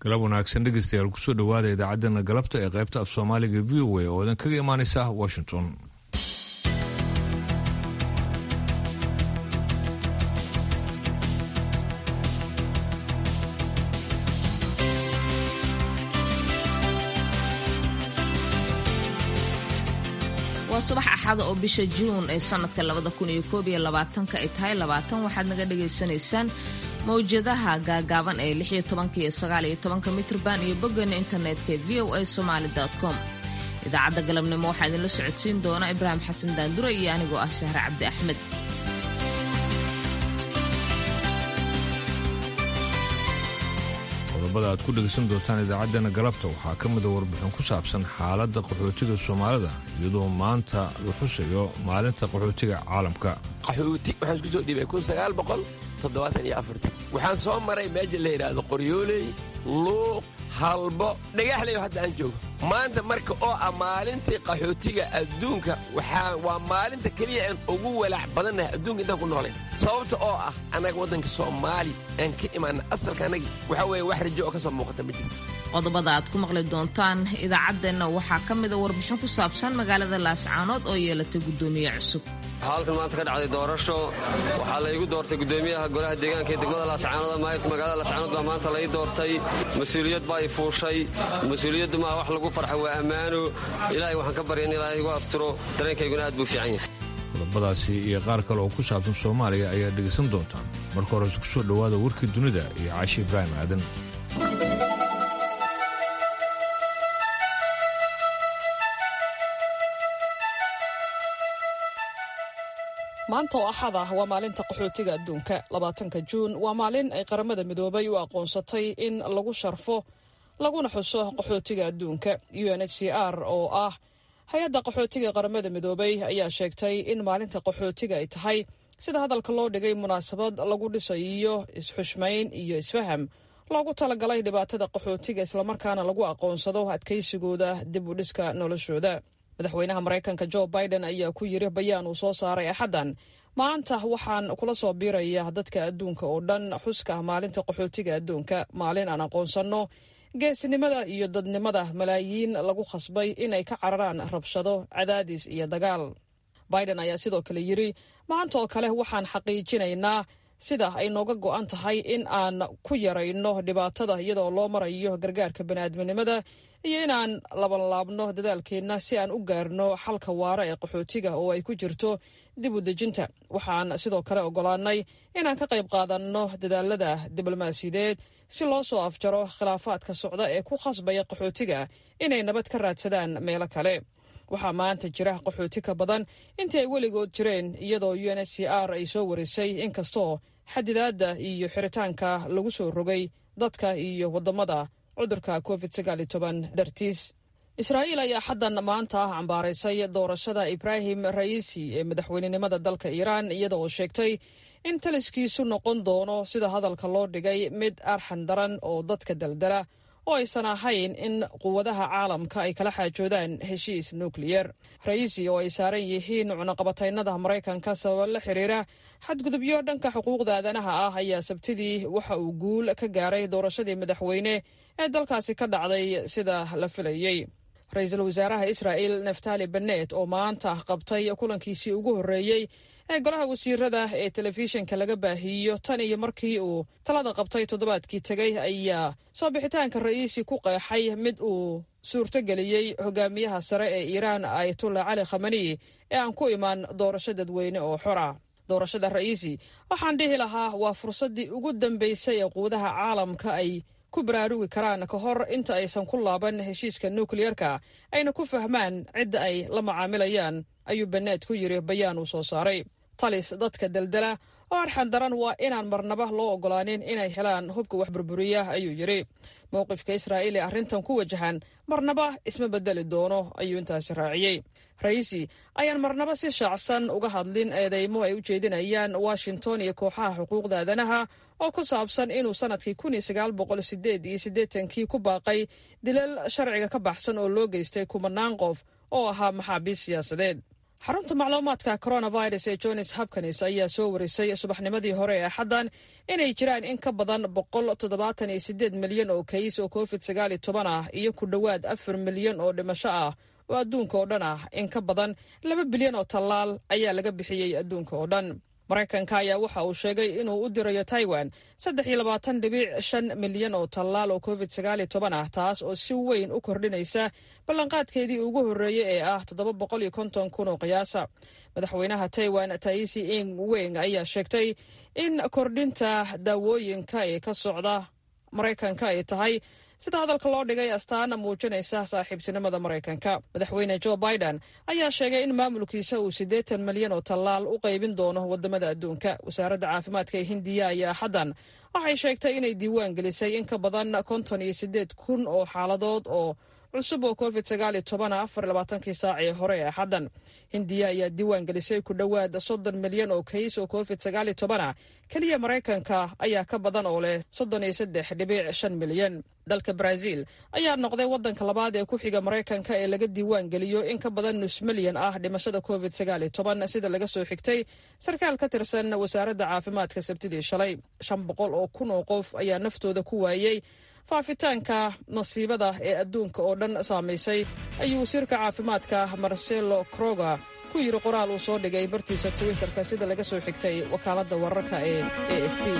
galab wanaagsan dhegeystayaal kusoo dhowaada idaacaddeenna galabta ee qaybta af soomaaliga v o a oo idin kaga imaanaysa washington waa subax axada oo bisha juun ee sanadka labada kun iyo koob iyo labaatanka ay tahay labaatan waxaad naga dhagaysanaysaan mawjadaha gaagaaban ee lix iyo tobanka iyo sagaal iyo tobanka mitrban iyo boggeena internetka v o a somaali com idaacadda galabnimo waxaa idinla socodsiin doona ibraahim xasan daandure iyo anigoo ah sahre cabdi axmed qodobada aad ku dhegaysan doontaan idaacaddeenna galabta waxaa ka mida warbixin ku saabsan xaaladda qaxootiga soomaalida iyadoo maanta la xusayo maalinta qaxootiga caalamka qaxooti waxaan isku soo dhiibay kun sagaal boqol toddobaatan iyo afartan waxaan soo maray meesha la yidhaahdo qoryooley luuq halbo dhagaxleyo hadda aan joogo maanta marka oo ah maalintii qaxootiga adduunka waxaa waa maalinta keliya aan ugu walaac badannahay adduunka intaan ku noolayn sababta oo ah annaga waddanka soomaali aan ka imaana asalka annagii waxaa weeye wax rajo oo ka soo muuqata ma jirto qodobada aad ku maqli doontaan idaacaddeenna waxaa ka mida warbixin ku saabsan magaalada laascaanood oo yeelatay guddoomiye cusub halkan maanta ka dhacday doorasho waxaa laygu doortay gudoomiyaha golaha deegaanka ee degmada laascaanood magaalada laascaanood baa maanta lai doortay mas-uuliyad baa i fuushay mas-uuliyaddu maa wax lagu farxa waa ammaano ilaahay waxaan ka barya in ilaahay igu asturo dareenkayguna aad buu fiican yahay qodobadaasi iyo qaar kale oo ku saabsan soomaaliya ayaa dhegaysan doontaan marka horese ku soo dhowaada warkii dunida iyo caashi ibraahim aadan maanta oo axad ah waa maalinta qaxootiga adduunka labaatanka juun waa maalin ay qaramada midoobay u aqoonsatay in lagu sharfo laguna xuso qaxootiga adduunka u n h c r oo ah hay-adda qaxootiga qaramada midoobay ayaa sheegtay in maalinta qaxootiga ay tahay sida hadalka loo dhigay munaasabad lagu dhisayo is-xushmayn iyo isfaham loogu talagalay dhibaatada qaxootiga islamarkaana lagu aqoonsado adkaysigooda dib u dhiska noloshooda madaxweynaha maraykanka jo biden ayaa ku yiri bayaan uu soo saaray axaddan maanta waxaan kula soo biiraya dadka adduunka oo dhan xuska maalinta qaxootiga adduunka maalin aan aqoonsanno geesinimada iyo dadnimada malaayiin lagu khasbay inay ka cararaan rabshado cadaadis iyo dagaal biden ayaa sidoo kale yiri maanta oo kale waxaan xaqiijinaynaa sida ay nooga go'an tahay in aan ku yarayno dhibaatada iyadoo loo marayo gargaarka baniaadminimada iyo inaan labanlaabno dadaalkeenna si aan u gaarno xalka waara ee qaxootiga oo ay ku jirto dib u dejinta waxaan sidoo kale ogolaanay inaan ka qayb qaadanno dadaalada diblomaasiyadeed si loo soo afjaro khilaafaadka socda ee ku khasbaya qaxootiga inay nabad ka raadsadaan meelo kale waxaa maanta jira qaxooti ka badan intii ay weligood jireen iyadoo u n h c r ay soo warisay inkastoo xadidaadda iyo xiritaanka lagu soo rogay dadka iyo waddamada cudurka covid dartiis israa'iil ayaa xaddan maanta ah cambaaraysay doorashada ibraahim ra'iisi ee madaxweynenimada dalka iiraan iyada oo sheegtay in taliskiisu noqon doono sida hadalka loo dhigay mid arxan daran oo dadka daldala oo aysan ahayn in quwadaha caalamka ay kala xaajoodaan heshiis nukliyer ra'iisi oo ay saaran yihiin cunaqabataynada maraykanka sababa la xiriira xadgudubyo dhanka xuquuqda aadanaha ah ayaa sabtidii waxa uu guul ka gaaray doorashadii madaxweyne ee dalkaasi ka dhacday sida la filayey ra-iisul wasaaraha israa'il naftali benet oo maanta qabtay kulankiisii ugu horreeyey ee golaha wasiirada ee telefishinka laga baahiiyo tan iyo markii uu talada qabtay toddobaadkii tegey ayaa soo bixitaanka ra'iisi ku qeexay mid uu suurtogeliyey hogaamiyaha sare ee iiraan ayatullah cali khamani ee aan ku imaan doorasho dadweyne oo xora doorashada ra'iisi waxaan dhihi lahaa waa fursaddii ugu dambaysay ee quudaha caalamka ay ku baraarugi karaan ka hor inta aysan ku laaban heshiiska nukliyerka ayna ku fahmaan cidda ay la macaamilayaan ayuu beneed ku yiri bayaan uu soo saaray talis dadka daldala oo arxan daran waa inaan marnaba loo ogolaanin inay helaan hubka wax burburiya ayuu yidhi mowqifka israa'iil ee arrintan ku wajahan marnaba isma bedeli doono ayuu intaasi raaciyey ra'iisi ayaan marnaba si shaacsan uga hadlin eedeymo ay u jeedinayaan washington iyo kooxaha xuquuqda aadanaha oo ku saabsan inuu sanadkii kun iyo sagaal boqol sideed iyo siddeetankii ku baaqay dilal sharciga ka baxsan oo loo geystay kumanaan qof oo ahaa maxaabiis siyaasadeed xarunta macluumaadka coronavirus ee jones hopkins ayaa soo warisay subaxnimadii hore ee axaddan inay jiraan in ka badan boqol toddobaatan iyo sideed milyan oo kays oo covid sagaal iyo toban ah iyo ku dhowaad afar milyan oo dhimasho ah oo adduunka oo dhan ah in ka badan laba bilyan oo tallaal ayaa laga bixiyey adduunka oo dhan maraykanka ayaa waxa uu sheegay inuu u dirayo taiwan saddex iyo labaatan dhibic shan milyan oo tallaal oo covid sagaal iyo toban ah taas oo si weyn u kordhinaysa ballanqaadkeedii ugu horreeyey ee ah toddoba boqol iyo konton kun oo qiyaasa madaxweynaha taiwan taisi ing weng ayaa sheegtay in kordhinta daawooyinka ee ka socda maraykanka ay tahay sida hadalka loo dhigay astaana muujinaysa saaxiibtinimada maraykanka madaxweyne jo biden ayaa sheegay in maamulkiisa uu siddeetan milyan oo tallaal u qaybin doono wadamada adduunka wasaaradda caafimaadka ee hindiya ayaa axaddan waxay sheegtay inay diiwaan gelisay in ka badan konton iyo siddeed kun oo xaaladood oo cusub oo covid sagaal iyo tobana afar labaatankii saac ee hore ee axaddan hindiya ayaa diiwaan gelisay ku dhowaad soddon milyan oo kays oo covid sagaal iyo tobana keliya maraykanka ayaa ka badan oo leh soddon iyo saddex dhibic shan milyan dalka brazil ayaa noqday waddanka labaad ee ku xiga maraykanka ee laga diiwaan geliyo in ka badan nus milyan ah dhimashada covid sagaal iyo toban sida laga soo xigtay sarkaal ka tirsan wasaaradda caafimaadka sabtidii shalay shan boqol oo kun oo qof ayaa naftooda ku waayey faafitaanka nasiibada ee adduunka oo dhan saamaysay ayuu wasiirka caafimaadka marcelo croga ku yidhi qoraal uu soo dhigay bartiisa twitterka sida laga soo xigtay wakaaladda wararka ee a f b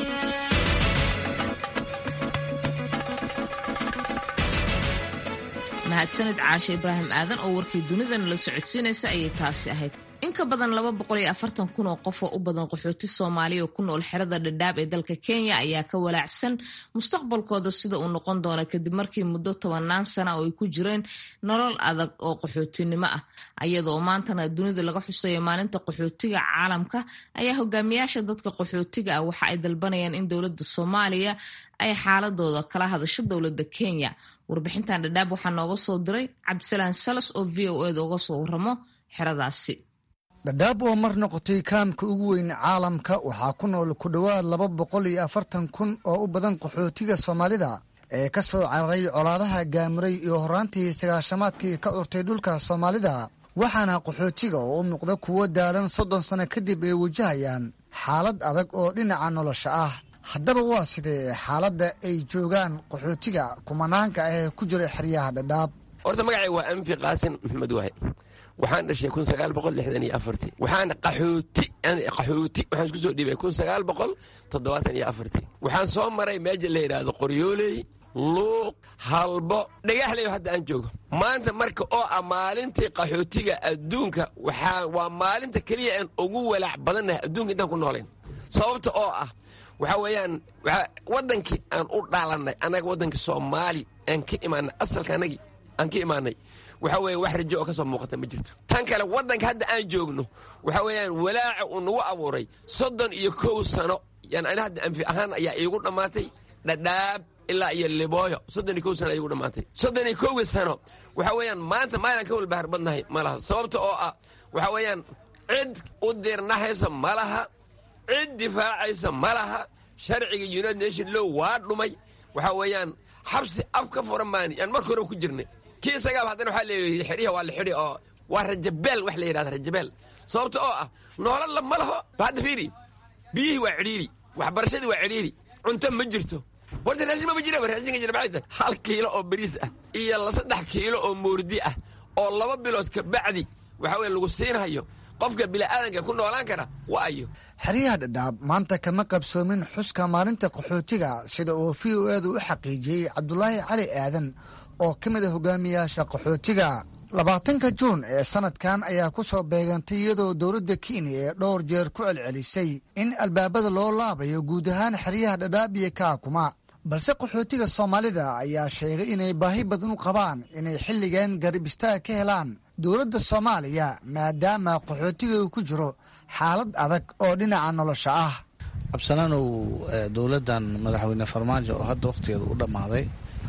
mahadsanid caashe ibraahim aadan oo warkii dunidana la socodsiinaysa ayay taasi ahayd in ka badan laba boqol iyo afartan kun oo qof oo u badan qaxooti soomaaliya oo ku nool xerada dhadhaab ee dalka kenya ayaa ka walaacsan mustaqbalkooda sida uu noqon doono kadib markii muddo tobanaan sana oo ay ku jireen nolol adag oo qaxootinimo ah ayada oo maantana dunida laga xuseeyo maalinta qaxootiga caalamka ayaa hogaamiyaasha dadka qaxootiga ah waxa ay dalbanayaan in dowladda soomaaliya ay xaaladooda kala hadasho dowladda kenya warbixintan dhadhaab waxaa nooga soo diray cabdisalaan salas oo v o eda uga soo waramo xeradaasi dhadhaab oo mar noqotay kaamka ugu weyn caalamka waxaa ku nool ku dhowaad laba boqol iyo afartan kun oo u badan qaxootiga soomaalida ee ka soo cararay colaadaha gaamiray iyo horraantii sagaashamaadkii ka urtay dhulka soomaalida waxaana qaxootiga oo u muuqda kuwo daalan soddon sanno kadib ay wajahayaan xaalad adag oo dhinaca nolosha ah haddaba waa sidee xaaladda ay joogaan qaxootiga kumanaanka ah ee ku jira xeryaha dhadhaab horta magacay waa anfi qaasin maxamed waahe waxaan dhashay kun sagaal boqol lixdan iyo afartii waxaan qaxooti qaxooti waxaan isku soo dhiibay kun sagaal boqol toddobaatan iyo afartii waxaan soo maray meeja la yidhaahdo qoryooley luuq halbo dhagaxleyo hadda aan joogo maanta marka oo ah maalintii qaxootiga adduunka waxaa waa maalinta keliya aan ugu walaac badannahay adduunka intaan ku noolayn sababta oo ah waxaa weeyaan waddankii aan u dhaalannay annaga waddankii soomaali aan ka imaanay asalka annagii aan ka imaanay waxaa weeye wax rajo oo ka soo muuqata ma jirto tan kale waddanka hadda aan joogno waxaa weeyaan walaaca uu nagu abuuray soddon iyo kow sano yani ani hadda anfi ahaan ayaa iigu dhammaatay dhadhaab ilaa iyo libooyo soddon iyo kow sano iigu dhammaatay soddon iyo kowgii sano waxaa weeyaan maanta maalan ka walbahar badnahay ma laha sababta oo ah waxaa weeyaan cid u dirnahaysa ma laha cid difaacaysa ma laha sharciga united nation low waa dhumay waxaa weeyaan xabsi af ka furan maani yaan marka hore ku jirnay kii isagaaba haddana waxaa leeyahay xidhiha waa la xidhi oo waa rajabeel wax la yidhahda rajabeel sababta oo ah noolal la ma laho hadda fiiri biyihii waa cidhiiri waxbarashadii waa cidhiiri cunto ma jirto horta raashin ma jira raashinka jira maxay tahay hal kiilo oo bariis ah iyo la saddex kiilo oo moordi ah oo laba bilood ka bacdi waxa weye lagu siinhayo qofka bini'aadanka ku noolaan kara waa ayo xeryaha dhadhaab maanta kama qabsoomin xuska maalinta qaxootiga sida uu v o edu u xaqiijiyey cabdulaahi cali aadan oo ka mid a hogaamiyaasha qaxootiga labaatanka juun ee sanadkan ayaa ku soo beegantay iyadoo dowladda kenya ee dhowr jeer ku celcelisay in albaabada loo laabayo guud ahaan xeryaha dhadhaab iyo kaakuma balse qaxootiga soomaalida ayaa sheegay inay baahi badan u qabaan inay xilligan garab istaag ka helaan dowladda soomaaliya maadaama qaxootiga uu ku jiro xaalad adag oo dhinaca nolosha ah cabsanaanow dowladdan madaxweyne farmaajo oo hadda wakhtigeeda u dhammaaday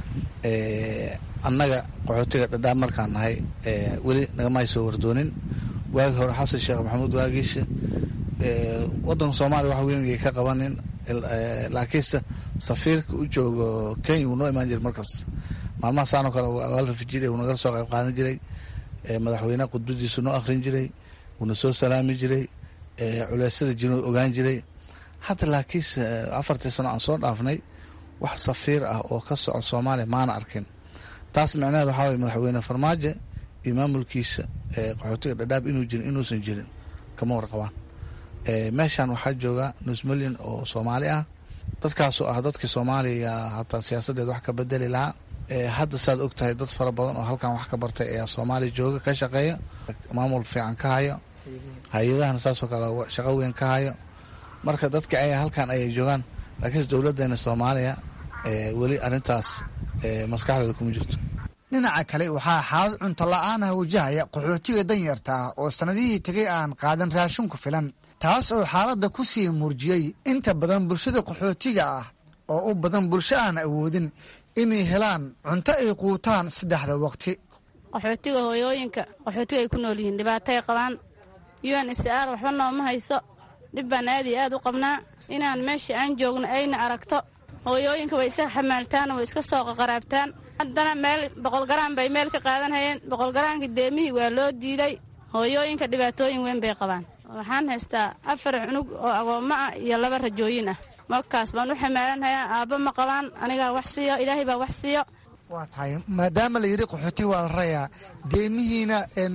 annaga qaxootiga dhadhaab markaan nahay weli nagama soo wardoonin waagi hore xasan sheekh maxamuud waagiisha wadanka soomaaliya wax weyn ka qabanin laakiinse safiirka u joogo kenya wuu noo imaan jiray markaas maalmaha saanoo kale waal rafijir uu nagala soo qayb qaadan jiray madaxweyne khudbadiisu noo akhrin jiray wuuna soo salaami jiray culeysyada jiro ogaan jiray hadda laakiinse afartii sano aan soo dhaafnay wax safiir ah oo ka soco soomaaliya maana arkin taas micnaheed waxaa waye madaxweyne farmaajo iyo maamulkiisa qaxootiga dhadhaab inuu jirin inuusan jirin kama warqabaan meeshan waxaa jooga nus milyan oo soomaali ah dadkaasoo ah dadkii soomaaliya hataa siyaasadeed wax ka bedeli lahaa hadda saad og tahay dad fara badan oo halkan wax ka bartay ayaa soomaaliya jooga ka shaqeeya maamul fiican ka hayo hay-adahana saasoo kale shaqo weyn ka hayo marka dadka ay halkan ayay joogaan laakiinse dowladeena soomaaliya weli arintaas maskaxdeeda kuma jirto dhinaca kale waxaa xaalad cunto la-aanah wajahaya qaxootiga danyarta ah oo sannadihii tegay aan qaadan raashin ku filan taas oo xaaladda ku sii muurjiyey inta badan bulshada qaxootiga ah oo u badan bulsho aan awoodin inay helaan cunto ay quutaan saddexda waqti qaxootiga hooyooyinka qaxootiga ay ku nool yihiin dhibaatay qabaan un sr waxba nooma hayso dhib baan aad iyo aad u qabnaa inaan meesha aan joogno ayna aragto hooyooyinka way iska xamaaltaan way iska soo qaqaraabtaan haddana meel boqolgaraan bay meel ka qaadanhayeen boqolgaraanka deemihii waa loo diiday hooyooyinka dhibaatooyin weyn bay qabaan waxaan haystaa afar cunug oo agoommo ah iyo laba rajooyin ah markaas baan u xamaalanhayaa aabba ma qabaan anigaa wax siiyo ilaahay baa wax siiyo waa tahay maadaama la yidhi qaxooti waa la rayaa deemihiina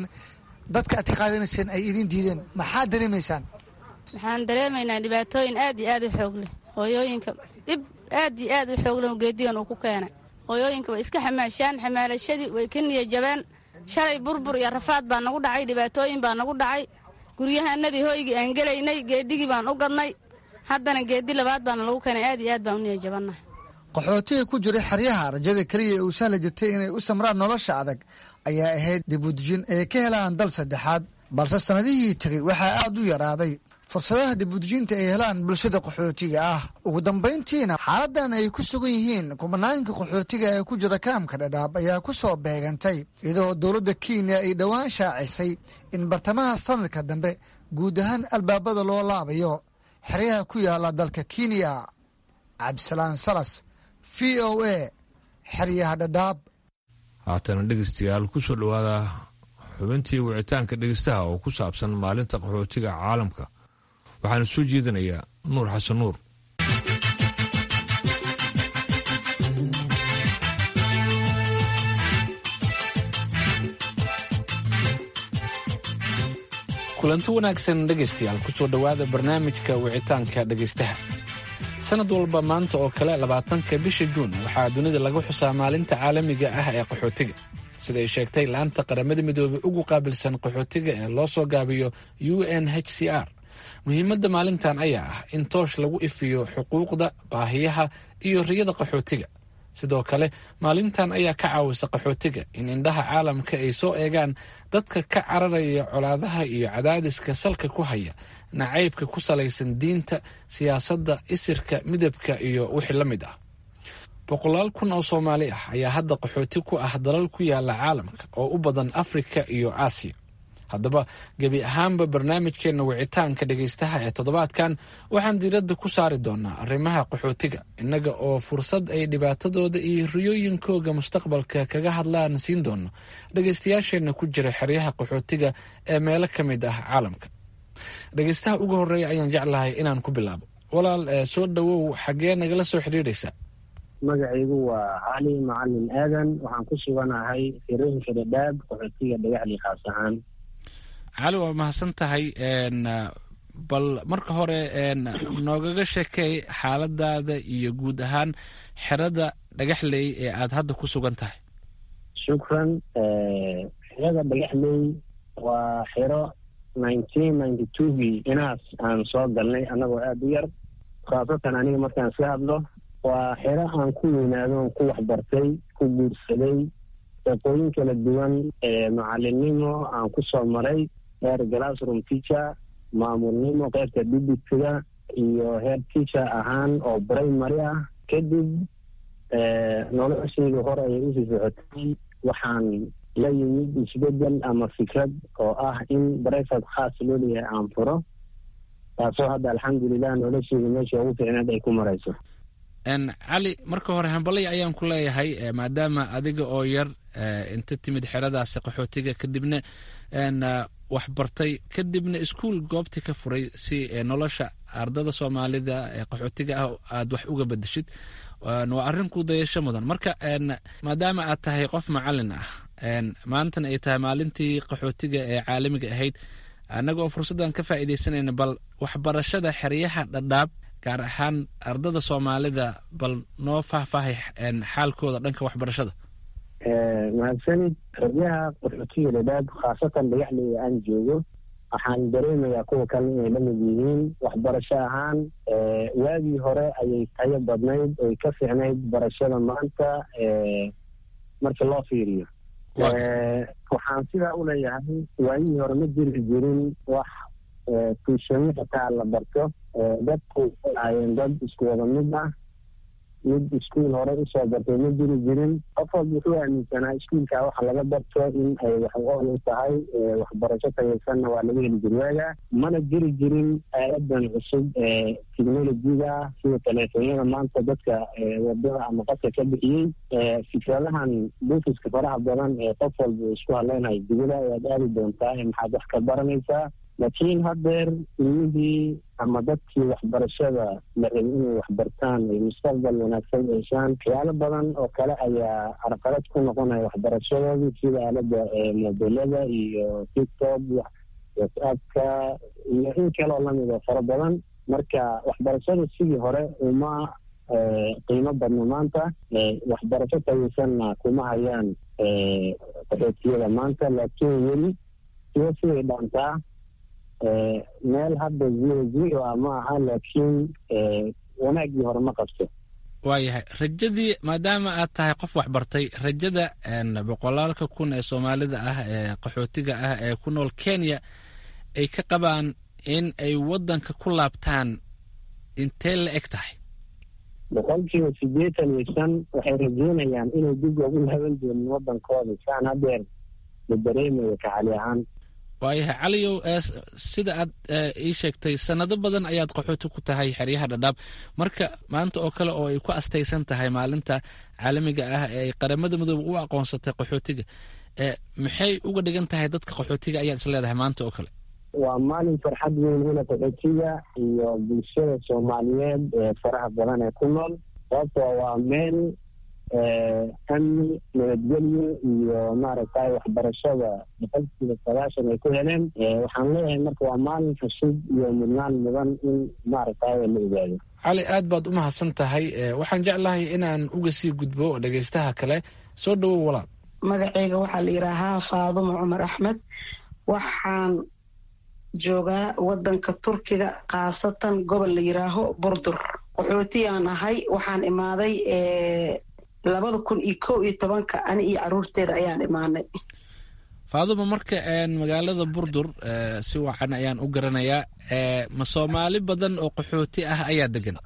dadka aad ka qaadanayseen ay idin diideen maxaad dareemaysaan waxaan dareemaynaa dhibaatooyin aad iyo aad u xoog leh hooyooyinka dhib aad iyo aad u xoog leh geedigan uu ku keenay hooyooyinka way iska xamaashaan xamaalashadii way ka niyajabeen shalay burbur iyo rafaad baa nagu dhacay dhibaatooyin baa nagu dhacay guryahanadii hooygii aan gelaynay geedigii baan u gadnay haddana geedi labaad baana lagu keenay aad iyo aad baan u niyajabannahay qaxootiga ku jira xeryaha rajada keliya ee uu sahli jirtay inay u samraan nolosha adag ayaa ahayd dibudejin ay ka helaan dal saddexaad balse sannadihii tegey waxaa aad u yaraaday fursadaha dibudejinta ay helaan bulshada qaxootiga ah ugu dambayntiina xaaladan ay ku sugan yihiin kubanaanka qaxootiga ee ku jira kaamka dhadhaab ayaa ku soo beegantay iyadoo dowladda kenya ay dhowaan shaacisay in bartamaha sanadka dambe guud ahaan albaabada loo laabayo xeryaha ku yaala dalka kenya cabdisalaan salas v o a xeryaha dhadhaab haatana dhegeystayaal ku soo dhowaada xubintii wicitaanka dhegeystaha oo ku saabsan maalinta qaxootiga caalamka waxaana soo jeedinayaa nuur xasan nuur kulanti wanaagsan dhegaystayaal kusoo dhowaada barnaamijka wicitaanka dhegaystaha sanad walba maanta oo kale labaatanka bisha juun waxaa dunida lagu xusaa maalinta caalamiga ah ee qaxootiga siday sheegtay laanta qaramada midoobey ugu qaabilsan qaxootiga ee loo soo gaabiyo u n h c r muhiimadda maalintan ayaa ah in toosh lagu ifiyo xuquuqda baahiyaha iyo riyada qaxootiga sidoo kale maalintan ayaa ka caawisa qaxootiga in indhaha caalamka ay soo eegaan dadka ka cararaya colaadaha iyo cadaadiska salka ku haya nacaybka ku salaysan diinta siyaasadda isirka midabka iyo wixii la mid ah boqolaal kun oo soomaali ah ayaa hadda qaxooti ku ah dalal ku yaala caalamka oo u badan afrika iyo aasiya haddaba gebi ahaanba barnaamijkeenna wicitaanka dhegaystaha ee toddobaadkan waxaan diiradda ku saari doonaa arrimaha qaxootiga innaga oo fursad ay dhibaatadooda iyo riyooyinkooga mustaqbalka kaga hadlaan siin doono dhegaystayaasheenna ku jira xeryaha qaxootiga ee meelo ka mid ah caalamka dhegaystaha ugu horreeya ayaan jeclahay inaan ku bilaabo walaal soo dhowow xaggee nagala soo xidhiidhaysa magacaygu waa cali macalin aadan waxaan ku suganahay firooyinka dhadhaab qaxootiga dhagaxli khaas ahaan cali waa mahadsan tahay bal marka hore noogaga sheekay xaaladaada iyo guud ahaan xerada dhagaxley ee aada hadda ku sugan tahay shukran xerada dhagaxley waa xero nineteen ninety twogii inaas aan soo galnay annagoo aada u yar khaasatan aniga markaan iska hadlo waa xero aan ku weynaado ku waxbartay ku guursaday shaqooyin kala duwan macalinimo aan ku soo maray heer glassroom teacher maamulnimo qeybta dibitiga iyo heer teacher ahaan oo primary ah kadib noloshayda hore ayay usii socotay waxaan la yimid isbedel ama fikrad oo ah in brifat khaas loo leeyahay aan furo taasoo hadda alxamdulilah noloshayda meesha ugu fiicneed ay ku marayso cali marka hore hambalay ayaan ku leeyahay maadaama adiga oo yar inta timid xeradaasi qaxootiga kadibna wax bartay kadibna iskuol goobtii ka furay si nolosha ardada soomaalida ee qaxootiga ah aad wax uga bedeshid waa arrin ku dayasho mudan marka maadaama aad tahay qof macalin ah maantana ay tahay maalintii qaxootiga ee caalamiga ahayd annaga oo fursaddan ka faa'iidaysanayna bal waxbarashada xeryaha dhadhaab gaar ahaan ardada soomaalida bal noo faahfaahay xaalkooda dhanka waxbarashada mahadsanid xeryaha qaxootiga dhadhaab khaasatan dhagaxleyda aan joogo waxaan dareemayaa kuwa kale inay la mid yihiin waxbarasho ahaan waagii hore ayay tayo badnayd oy ka fiicnayd barashada maanta marka loo fiiriyo waxaan sidaa u leeyahay waagihii hore ma jiri jirin wax tuushamo xitaa la barto dadku ahaayeen dad isku wada mid ah mid iskuol hore usoo bartay ma jiri jirin qof walba wuxuu aaminsanaa iskuolkaa waxa laga barto in ay wax ool u tahay waxbarasho tayaysanna waa laga heli jiri waaga mana jiri jirin aaladan cusub ee technolojiga sida teleefonyada maanta dadka wadada ama qadka ka bixiyey fikradahan buufiska faraha badan ee qof walba uu isku hadleynayo dibada ayaad aadi doontaa ee maxaad wax ka baranaysaa laakiin haddeer ilmihii ama dadkii waxbarashada la rabay inay waxbartaan ay mustaqbal wanaagsan yeeshaan waxyaalo badan oo kale ayaa carqalad ku noqonaya waxbarashadoodii sida aalada mobilada iyo tiktok whatsappka iyo in kaloo lamid oo fara badan marka waxbarashada sidii hore uma qiimo badno maanta waxbarasho tayaysanna kuma hayaan qaxootiyada maanta laakiin weli siwa siday dhaantaa meel hadda zero zero ah ma aha laakiin wanaaggii hore ma qabto waayahay rajadii maadaama aad tahay qof waxbartay rajada boqolaalka kun ee soomaalida ah ee qaxootiga ah ee ku nool kenya ay ka qabaan in ay waddanka ku laabtaan intee la eg tahay boqolkiiba siddeetan iyo shan waxay rajeynayaan inay dib ugu laaban doonin waddankooda saan hadeer la dareemayo kacali ahaan waayahay caliyow sida aad ii sheegtay sanado badan ayaad qaxooti ku tahay xeryaha dhadhaab marka maanta oo kale oo ay ku astaysan tahay maalinta caalamiga ah ee ay qaramada midoobe u aqoonsatay qaxootiga maxay uga dhigan tahay dadka qaxootiga ayaad is leedahay maanta oo kale waa maalin farxad weyn hula qaxootiga iyo bulshada soomaaliyeed ee faraha badan ee ku nool sababtoo waa meel amni nabadgelyo iyo maaragtay waxbarashada boqolkiiba sagaashan ay ku heleen waxaan leeyahay marka waa maalin cusub iyo mudnaan mudan in maaragtay la ogaado cali aad baad u mahadsan tahay waxaan jeclahay inaan uga sii gudbo dhegaystaha kale soo dhowow walaal magacayga waxaa la yidhaahaa faadumo cumar axmed waxaan joogaa wadanka turkiga khaasatan gobol la yidhaaho burdur qaxootiyaan ahay waxaan imaaday labada kun iyo kow iyo tobanka ani iyo caruurteeda ayaan imaanay faaduma marka magaalada burdur si wacan ayaan u garanayaa ma soomaali badan oo qaxooti ah ayaa degan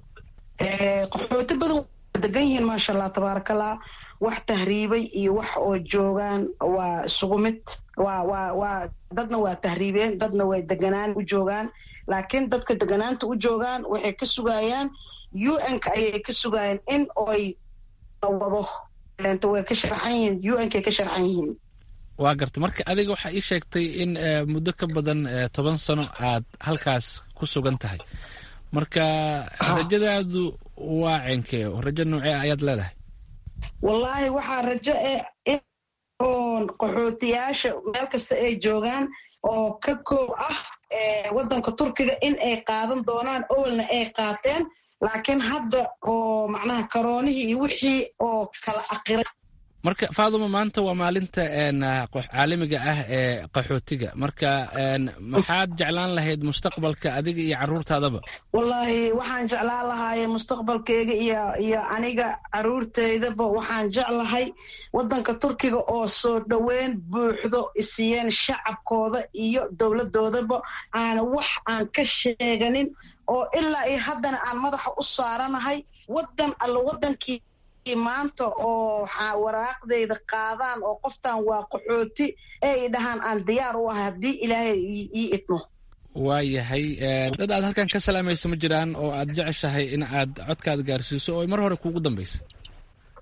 qaxooti badan waa degan yihiin maasha allah tabaarakallah wax tahriibay iyo wax oo joogaan waa isugu mid waa waa waa dadna waa tahriibeen dadna way deganaan u joogaan laakiin dadka deganaanta u joogaan waxay ka sugayaan u n-ka ayay ka sugayaan in oy wado way ka sharxan yihiin u n-kay ka sharxan yihiin waa garta marka adiga waxaa ii sheegtay in muddo ka badan toban sano aad halkaas ku sugan tahay marka rajadaadu waa cenkee rajo noocee ayaad leedahay wallaahi waxaa rajo e oon qaxootiyaasha meel kasta ay joogaan oo ka koob ah waddanka turkiga in ay qaadan doonaan owalna ay qaateen laakiin hadda oo macnaha karoonihii iyo wixii oo kala aqiray marka faaduma maanta waa maalinta caalamiga ah ee qaxootiga marka maxaad jeclaan lahayd mustaqbalka adiga iyo caruurtaadaba wallaahi waxaan jeclaan lahaaye mustaqbalkeyga iyo iyo aniga caruurteydaba waxaan jeclahay waddanka turkiga oo soo dhoweyn buuxdo isiiyeen shacabkooda iyo dowladoodaba aan wax aan ka sheeganin oo ilaa iyo haddana aan madaxa u saaranahay waddan alla waddankii maanta oo waraaqdayda qaadaan oo qoftan waa qaxooti ee i dhahaan aan diyaar u ahay haddii ilaahay ii idmo waayahay dad aad halkan ka salaamayso ma jiraan oo aad jeceshahay in aad codkaada gaarsiiso oo mar hore kuugu dambaysa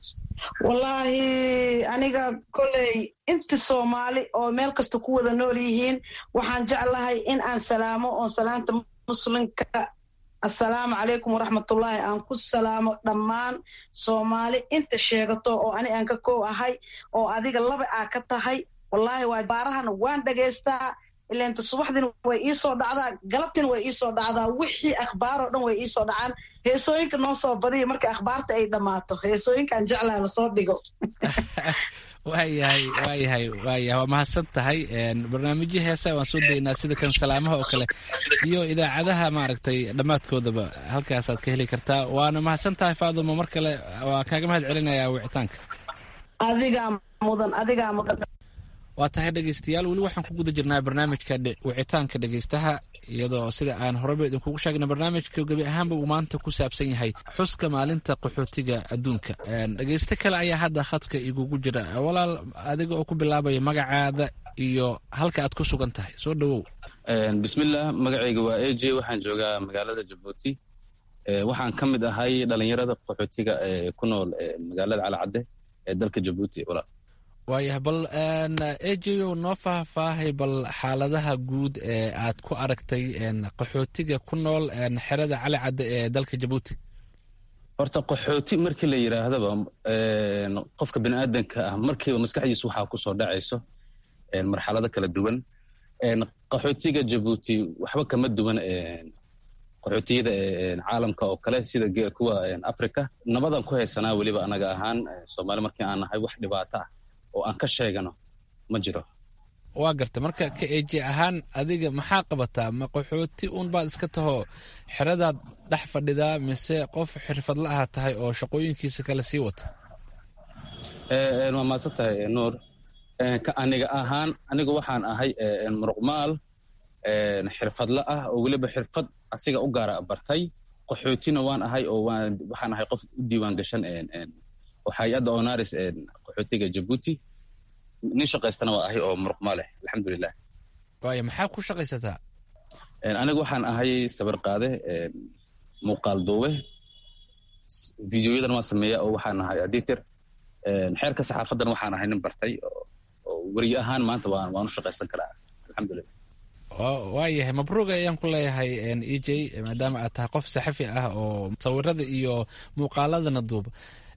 wallaahi aniga koley inta soomaali oo meel kasta ku wada nool yihiin waxaan jeclahay in aan salaamo oon salaanta muslimka assalaamu calaykum waraxmatullaahi aan ku salaamo dhammaan soomaali inta sheegato oo ani aan ka koow ahay oo adiga laba aa ka tahay wallaahi waa baarahana waan dhagaystaa ilainta subaxdina way iisoo dhacdaa galabtina way iisoo dhacdaa wixii akhbaaroo dhan way iisoo dhacaan heesooyinka noo soo badiya marka akhbaarta ay dhammaato heesooyinkaan jeclaa lasoo dhigo waayahay waayahay waayahay waa mahadsan tahay barnaamijyo heesa waan soo daynaa sida kan salaamaha oo kale iyo idaacadaha maaragtay dhammaadkoodaba halkaasaad ka heli kartaa waana mahadsan tahay faadumo mar kale waa kaaga mahad celinayaa wicitaanka adigaa mudan adigaa mudan waa tahay dhegeystayaal weli waxaan ku guda jirnaa barnaamijka wicitaanka dhegeystaha iyadoo sida aan horeba idinkugu sheegna barnaamijka gebi ahaanba uu maanta ku saabsan yahay xuska maalinta qaxootiga adduunka dhegeysto kale ayaa hadda khadka igugu jira walaal adiga oo ku bilaabaya magacaada iyo halka aad ku sugan tahay soo dhowow bismillah magacayga waa a j waxaan joogaa magaalada jabuuti waxaan ka mid ahay dhalinyarada qaxootiga ee ku nool magaalada calacadde ee dalka jabuuti walaal waayahay bal ejeyo noo faahfaahay bal xaaladaha guud ee aad ku aragtay qaxootiga ku nool xerada cali cadde ee dalka jabuuti horta qaxooti markii la yidhaahdaba qofka bini aadanka ah markiiba maskaxdiisu waxaa kusoo dhacayso marxalado kala duwan qaxootiga jabuuti waxba kama duwan qaxootiyada caalamka oo kale sida kuwa africa nabadan ku haysanaa weliba anaga ahaan soomaali markii aan nahay wax dhibaato ah oo aan ka sheegano ma jiro waa garta marka ka eeji ahaan adiga maxaa qabataa ma qaxooti uun baad iska taho xeradaad dhex fadhidaa mise qof xirfadla aha tahay oo shaqooyinkiisa kale sii wata waa maadsan tahay nuur ka aniga ahaan anigu waxaan ahay muruqmaal xirfadla ah oo weliba xirfad asiga u gaara bartay qaxootina waan ahay oo waxaan ahay qof u diiwaan gashan oo hay-adda onaris qaxootiga jabuuti nin shaqaystana waa ahay oo muruqma leh alxamdulilah waaya maxaa ku shaqaysataa anigu waxaan ahay sabir qaade muuqaal duube videoyadan waan sameeya oo waxaan ahay editor xeerka saxaafadan waxaan ahay nin bartay oo weriye ahaan maanta waan u shaqaysan karaa alxamdulilah waayahay mabruuga ayaan ku leeyahay e j maadaama aad tahay qof saxafi ah oo sawirada iyo muuqaaladana duuba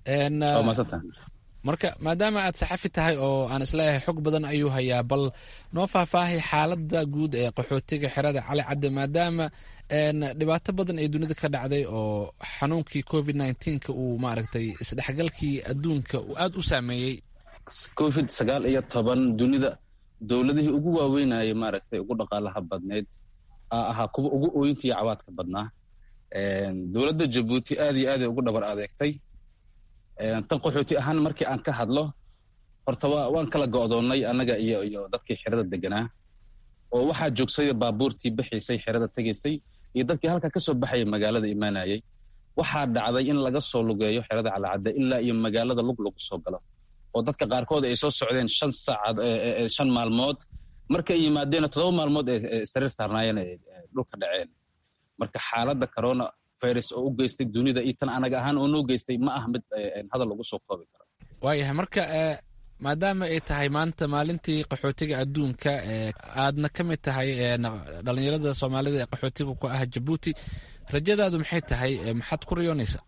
marka maadaama aad saxafi tahay oo aan isleeyahay xog badan ayuu hayaa bal noo faahfaahay xaalada guud ee qaxootiga xerada cali cadde maadaama dhibaato badan ay dunida ka dhacday oo xanuunkii covid nneteen-ka uu maaragtay isdhexgalkii adduunka uu aada u saameeyey covid sagaal iyo toban dunida dowladihii ugu waaweynayay maaragtay ugu dhaqaalaha badneyd aa ahaa kuwa ugu ooyinta iyo cawaadka badnaa dowladda jabuuti aad iyo aaday ugu dhabar adeegtay tan qaxooti ahaan markii aan ka hadlo horta waan kala go'doonnay annaga iyo iyo dadkii xerada deganaa oo waxaa joogsay baabuurtii bixiisay xerada tegaysay iyo dadkii halka ka soo baxaya magaalada imaanayay waxaa dhacday in laga soo lugeeyo xerada calacadde ilaa iyo magaalada lug lagu soo galo oo dadka qaarkood ay soo socdeen shan saacad shan maalmood markay yimaadeenna toddoba maalmood ee sariir saarnaayeen ay dhulka dhaceen marka xaaladda corona virus oo u geystay dunida iyo tan anaga ahaan oo noo geystay ma ah mid hadal lagu soo koobi karo waayahay marka maadaama ay tahay maanta maalintii qaxootiga adduunka aadna ka mid tahay dhalinyarada soomaalida ee qaxootiga ku ah jabuuti rajadaadu maxay tahay maxaad ku riyoonaysaa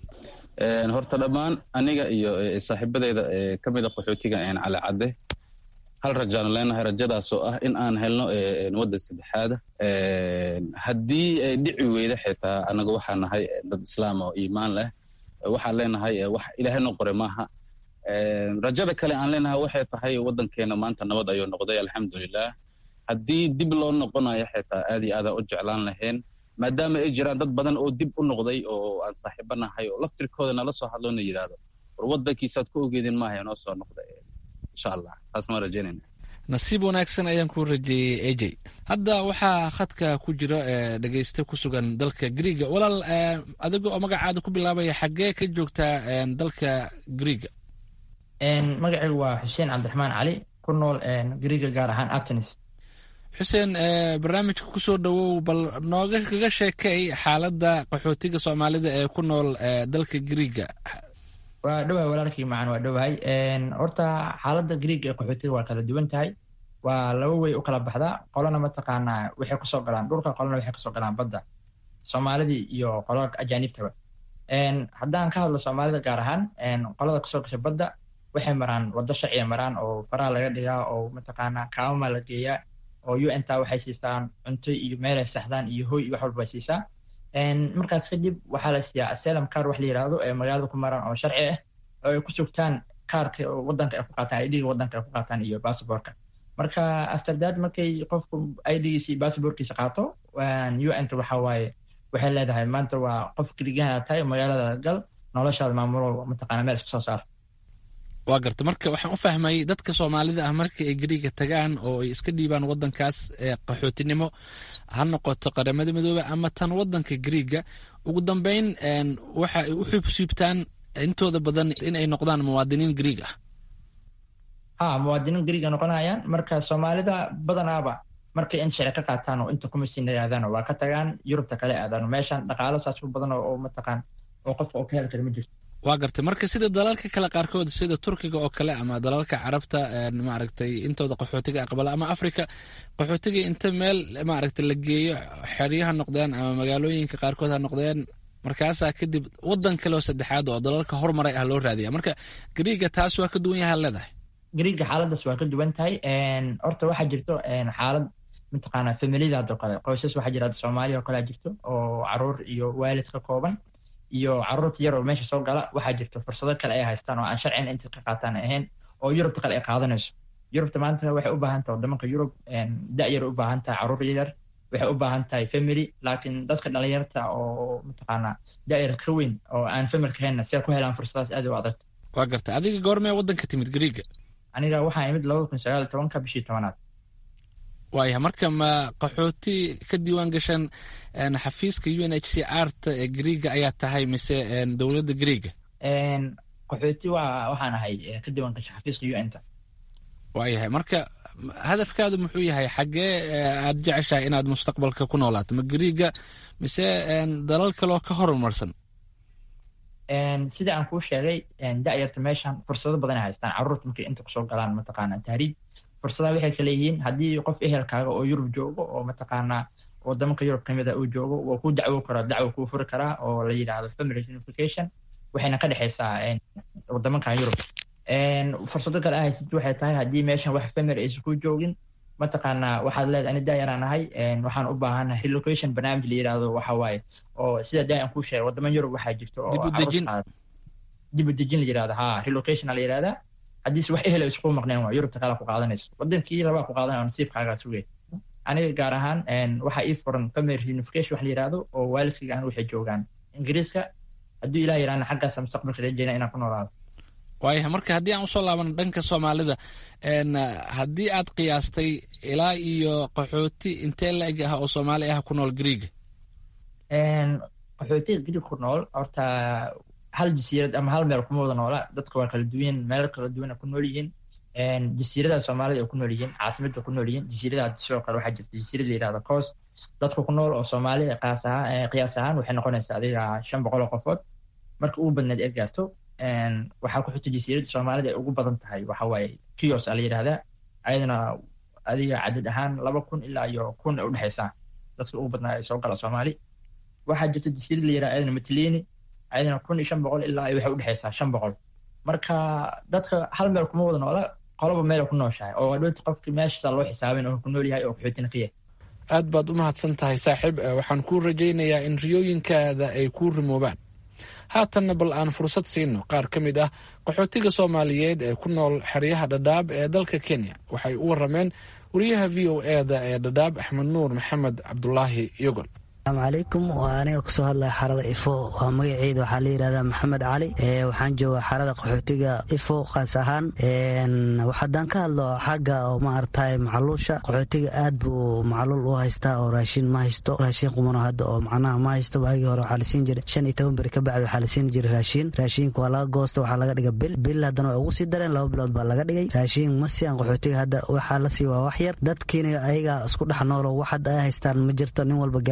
horta dhammaan aniga iyo saaxiibadeyda ka mida qaxootiga calacadde hal rajaanu leenahay rajadaasoo ah in aan helno waddan saddexaada haddii ay dhici weyda xitaa anaga waxaa nahay dad islaam oo iimaan leh waxaan leenahay wax ilaahay noo qore maaha rajada kale aan leenahay waxay tahay waddankeena maanta nabad ayuu noqday alxamdulilah haddii dib loo noqonayo xitaa aad iyo aadaan u jeclaan lahayn maadaama ay jiraan dad badan oo dib u noqday oo aan saaxiibo nahay oo laftirkooda nala soo hadloona yidhaahdo war waddankiisaad ku ogeedin maaha noo soo noqda insha allah taasna waan rajaynayna nasiib wanaagsan ayaan ku rajeeyey a j hadda waxaa khadka ku jira dhegeyste ku sugan dalka griiga walaal adiga oo magacaada ku bilaabaya xaggee ka joogtaa dalka griiga magacaygu waa xuseen cabdiraxmaan cali ku nool griiga gaar ahaan atenis xuseen barnaamijka kusoo dhowow bal nooga kaga sheekay xaaladda qaxootiga soomaalida ee ku nool dalka griiga waa dhowahay walaalkii macan waa dhowahay horta xaaladda greeg ee qaxootiga waa kala duwan tahay waa laba wey u kala baxdaa qolana mataqaanaa waxay kusoo galaan dhulka qolana waxay kasoo galaan badda soomaalidii iyo qolada ajaanibtaba haddaan ka hadlo soomaalida gaar ahaan qolada kasoo gasha badda waxay maraan waddo sharciya maraan oo faraha laga dhigaa oo mataqaanaa kaamama la geeyaa oo u n ta waxay siisaan cunto iyo meelay saxdaan iyo hoy iyo wax walba ay siisaa markaas kadib waxaa la siiyaa aselam kaar wax la yidhaahdo ee magaalada ku maraan oo sharci ah oo ay ku sugtaan kaarka wadanka ay ku qaataan idhiga wadanka ay ku qaataan iyo basaborka marka after that markay qofku idgiisa iyo basaborkiisa qaato u n ta waxa waaye waxay leedahay maanta waa qof keligaha tahay magaalada gal noloshaada maamulo mataqaana meel iska soo saar waa garta marka waxaan u fahmay dadka soomaalida ah marka ay gariga tagaan oo ay iska dhiibaan wadankaas qaxootinimo ha noqoto qaramada midoobe ama tan wadanka gariga ugu dambeyn waxa ay u xubsiibtaan intooda badan inay noqdaan muwaadiniin gariig ah ha muwaadiniin gariiga noqonayaan marka soomaalida badanaaba markay in sharci ka qaataan oo inta kuma siina aadaan waa ka tagaan yurubta kale aadaan meeshan dhaqaalo saas u badan oo mataqaan oo qofka oo ka heli kara ma jirto waa gartay marka sida dalalka kale qaarkood sida turkiga oo kale ama dalalka carabta maaragtay intooda qaxootiga aqbala ama africa qaxootiga inta meel maaragtay la geeyo xeryaha noqdeen ama magaalooyinka qaarkood ha noqdeen markaasaa kadib wadan kale oo saddexaad oo dalalka hormaray ah loo raadiya marka gariiga taas waa ka duwan yaha leedahay gariiga xaaladaas waa ka duwan tahay horta waxaa jirto xaalad mataqaana familiyada hadoo kale qoysas waxaa jira soomaaliya oo kale jirto oo caruur iyo waalid ka kooban iyo caruurta yar oo meesha soo gala waxaa jirto fursado kale ay haystaan oo aan sharcina inta ka qaataan ahayn oo yurubta kale ay qaadanayso yurubta maanta waxay u baahan tahay wadamanka yurub da-yar u baahan tahay caruur yar waxay u baahan tahay family laakiin dadka dhalinyarta oo mataqaana da-yar ka weyn oo aan familka haynna si ay ku helaan fursadaas aad u adag waa garta adiga goormee wadanka timid gariiga aniga waxaa imid labada kun sagaal tobanka bishii tobanaad waaya marka ma qaxooti ka diiwaan gashan xafiiska u n h c r ta ee gariiga ayaa tahay mise dowladda gariiga qaxooti waa waxaan ahay ka diiwaan gasha xafiiska u n ta waayahay marka hadafkaadu muxuu yahay xaggee aad jeceshahay inaad mustaqbalka ku noolaato ma gariiga mise dalal kaloo ka horumarsan sida aan kuu sheegay da-yarta meeshan fursado badan ay haystaan caruurta markay inta kusoo galaan mataqaana tahriib fursadaha waxay kale yihiin haddii qof ehelkaaga oo yurub joogo oo mataqaanaa wadamanka yurub kamida uu joogo waa kuu dacwo karaa dacwo kuu furi karaa oo la yidhaahdo family unification waxayna ka dhexaysaa wadamankan yurub fursado kale ahaysid waxay tahay haddii meeshan wax family aysan ku joogin mataqaanaa waxaad leedahay ani daayaraan ahay waxaan u baahanahay relocation barnaamij la yidhaahdo waxa waaye oo sida daayan kuu sheegay wadaman yurub waxaa jirto oo dib u dejin la yidhahdo ha relocation la yidhahdaa haddiise wax ehel isku maqneen waa yurubta kale ku qaadanayso wadankii rabaa ku qaadanaya oo nasiibkaagaa sugay aniga gaar ahaan waxaa ii furan family unification wax la yidhaahdo oo waalidkayga aan waxay joogaan ingiriiska hadduu ilaah yidhahna xaggaasa mustaqbalka rajeyna inaan ku noolaado waayahay marka haddii aan usoo laabano dhanka soomaalida haddii aad qiyaastay ilaa iyo qaxooti intee la-eg ah oo soomaali ah ku nool gariiga qaxootiga gariig ku nool horta hal jasiirad ama hal meel kuma wada noola dadka waa kala duwan meelo kala duwan ku nool yihiin jasiiradaha soomaalida ay ku nool yihiin caasimada ku nool yihiin jasiiradaha sidoo kale waxaa jirta jasiirada yidhahda coos dadka ku nool oo soomaalida qaas ahaan qiyaas ahaan waxay noqonaysaa adiga shan boqol oo qofood marka ugu badneed ee gaarto waxaa ku xigta jasiirada soomaalida ay ugu badan tahay waxa waaye kios a la yidhahdaa ayadana adiga cadad ahaan laba kun ilaa iyo kun ay udhexaysaa dadka ugu badnaa ay soo gala soomaali waxaa jirta jasiirad la yidhahda ayadana matlini ayadana kun iyo shan boqol ilaa waxay udhexaysaa shan boqol marka dadka hal meel kuma wada noola qoloba meel ku nooshahay oo dhowta qofki meeshaasa loo xisaabin oo ku nool yahay oo qaxootina ka yahay aad baad u mahadsan tahay saaxiib waxaan kuu rajaynayaa in riyooyinkaada ay kuu rimoobaan haatanna bal aan fursad siino qaar ka mid ah qaxootiga soomaaliyeed ee ku nool xeryaha dhadhaab ee dalka kenya waxay u warameen wariyaha v o eda ee dhadhaab axmed nuur maxamed cabdulaahi yogol asalaamu calaykum waa aniga kasoo hadlaya xarada ifo waa magaceeda waxaa la yidhahdaa maxamed cali waxaan jooga xarada qaxootiga ifo qaas ahaan haddaan ka hadlo xagga oo maaragtay macaluusha qaxootiga aad buu macaluul u haystaa oo raashin ma haysto raashin qumano hadda oo macnaha ma haysto waagii hore waxaa la siin jiray shan iyo toban beri ka bacdi waxaa la siin jiray raashin raashinka waa laga goosta waxaa laga dhiga bil bil haddana waa ugu sii dareen laba bilood baa laga dhigay raashin ma siiyaan qaxootiga hadda waxaa la sii waa wax yar dadkiina ayaga isku dhex noolo wax hadda ay haystaan ma jirto nin walba gaari gacanki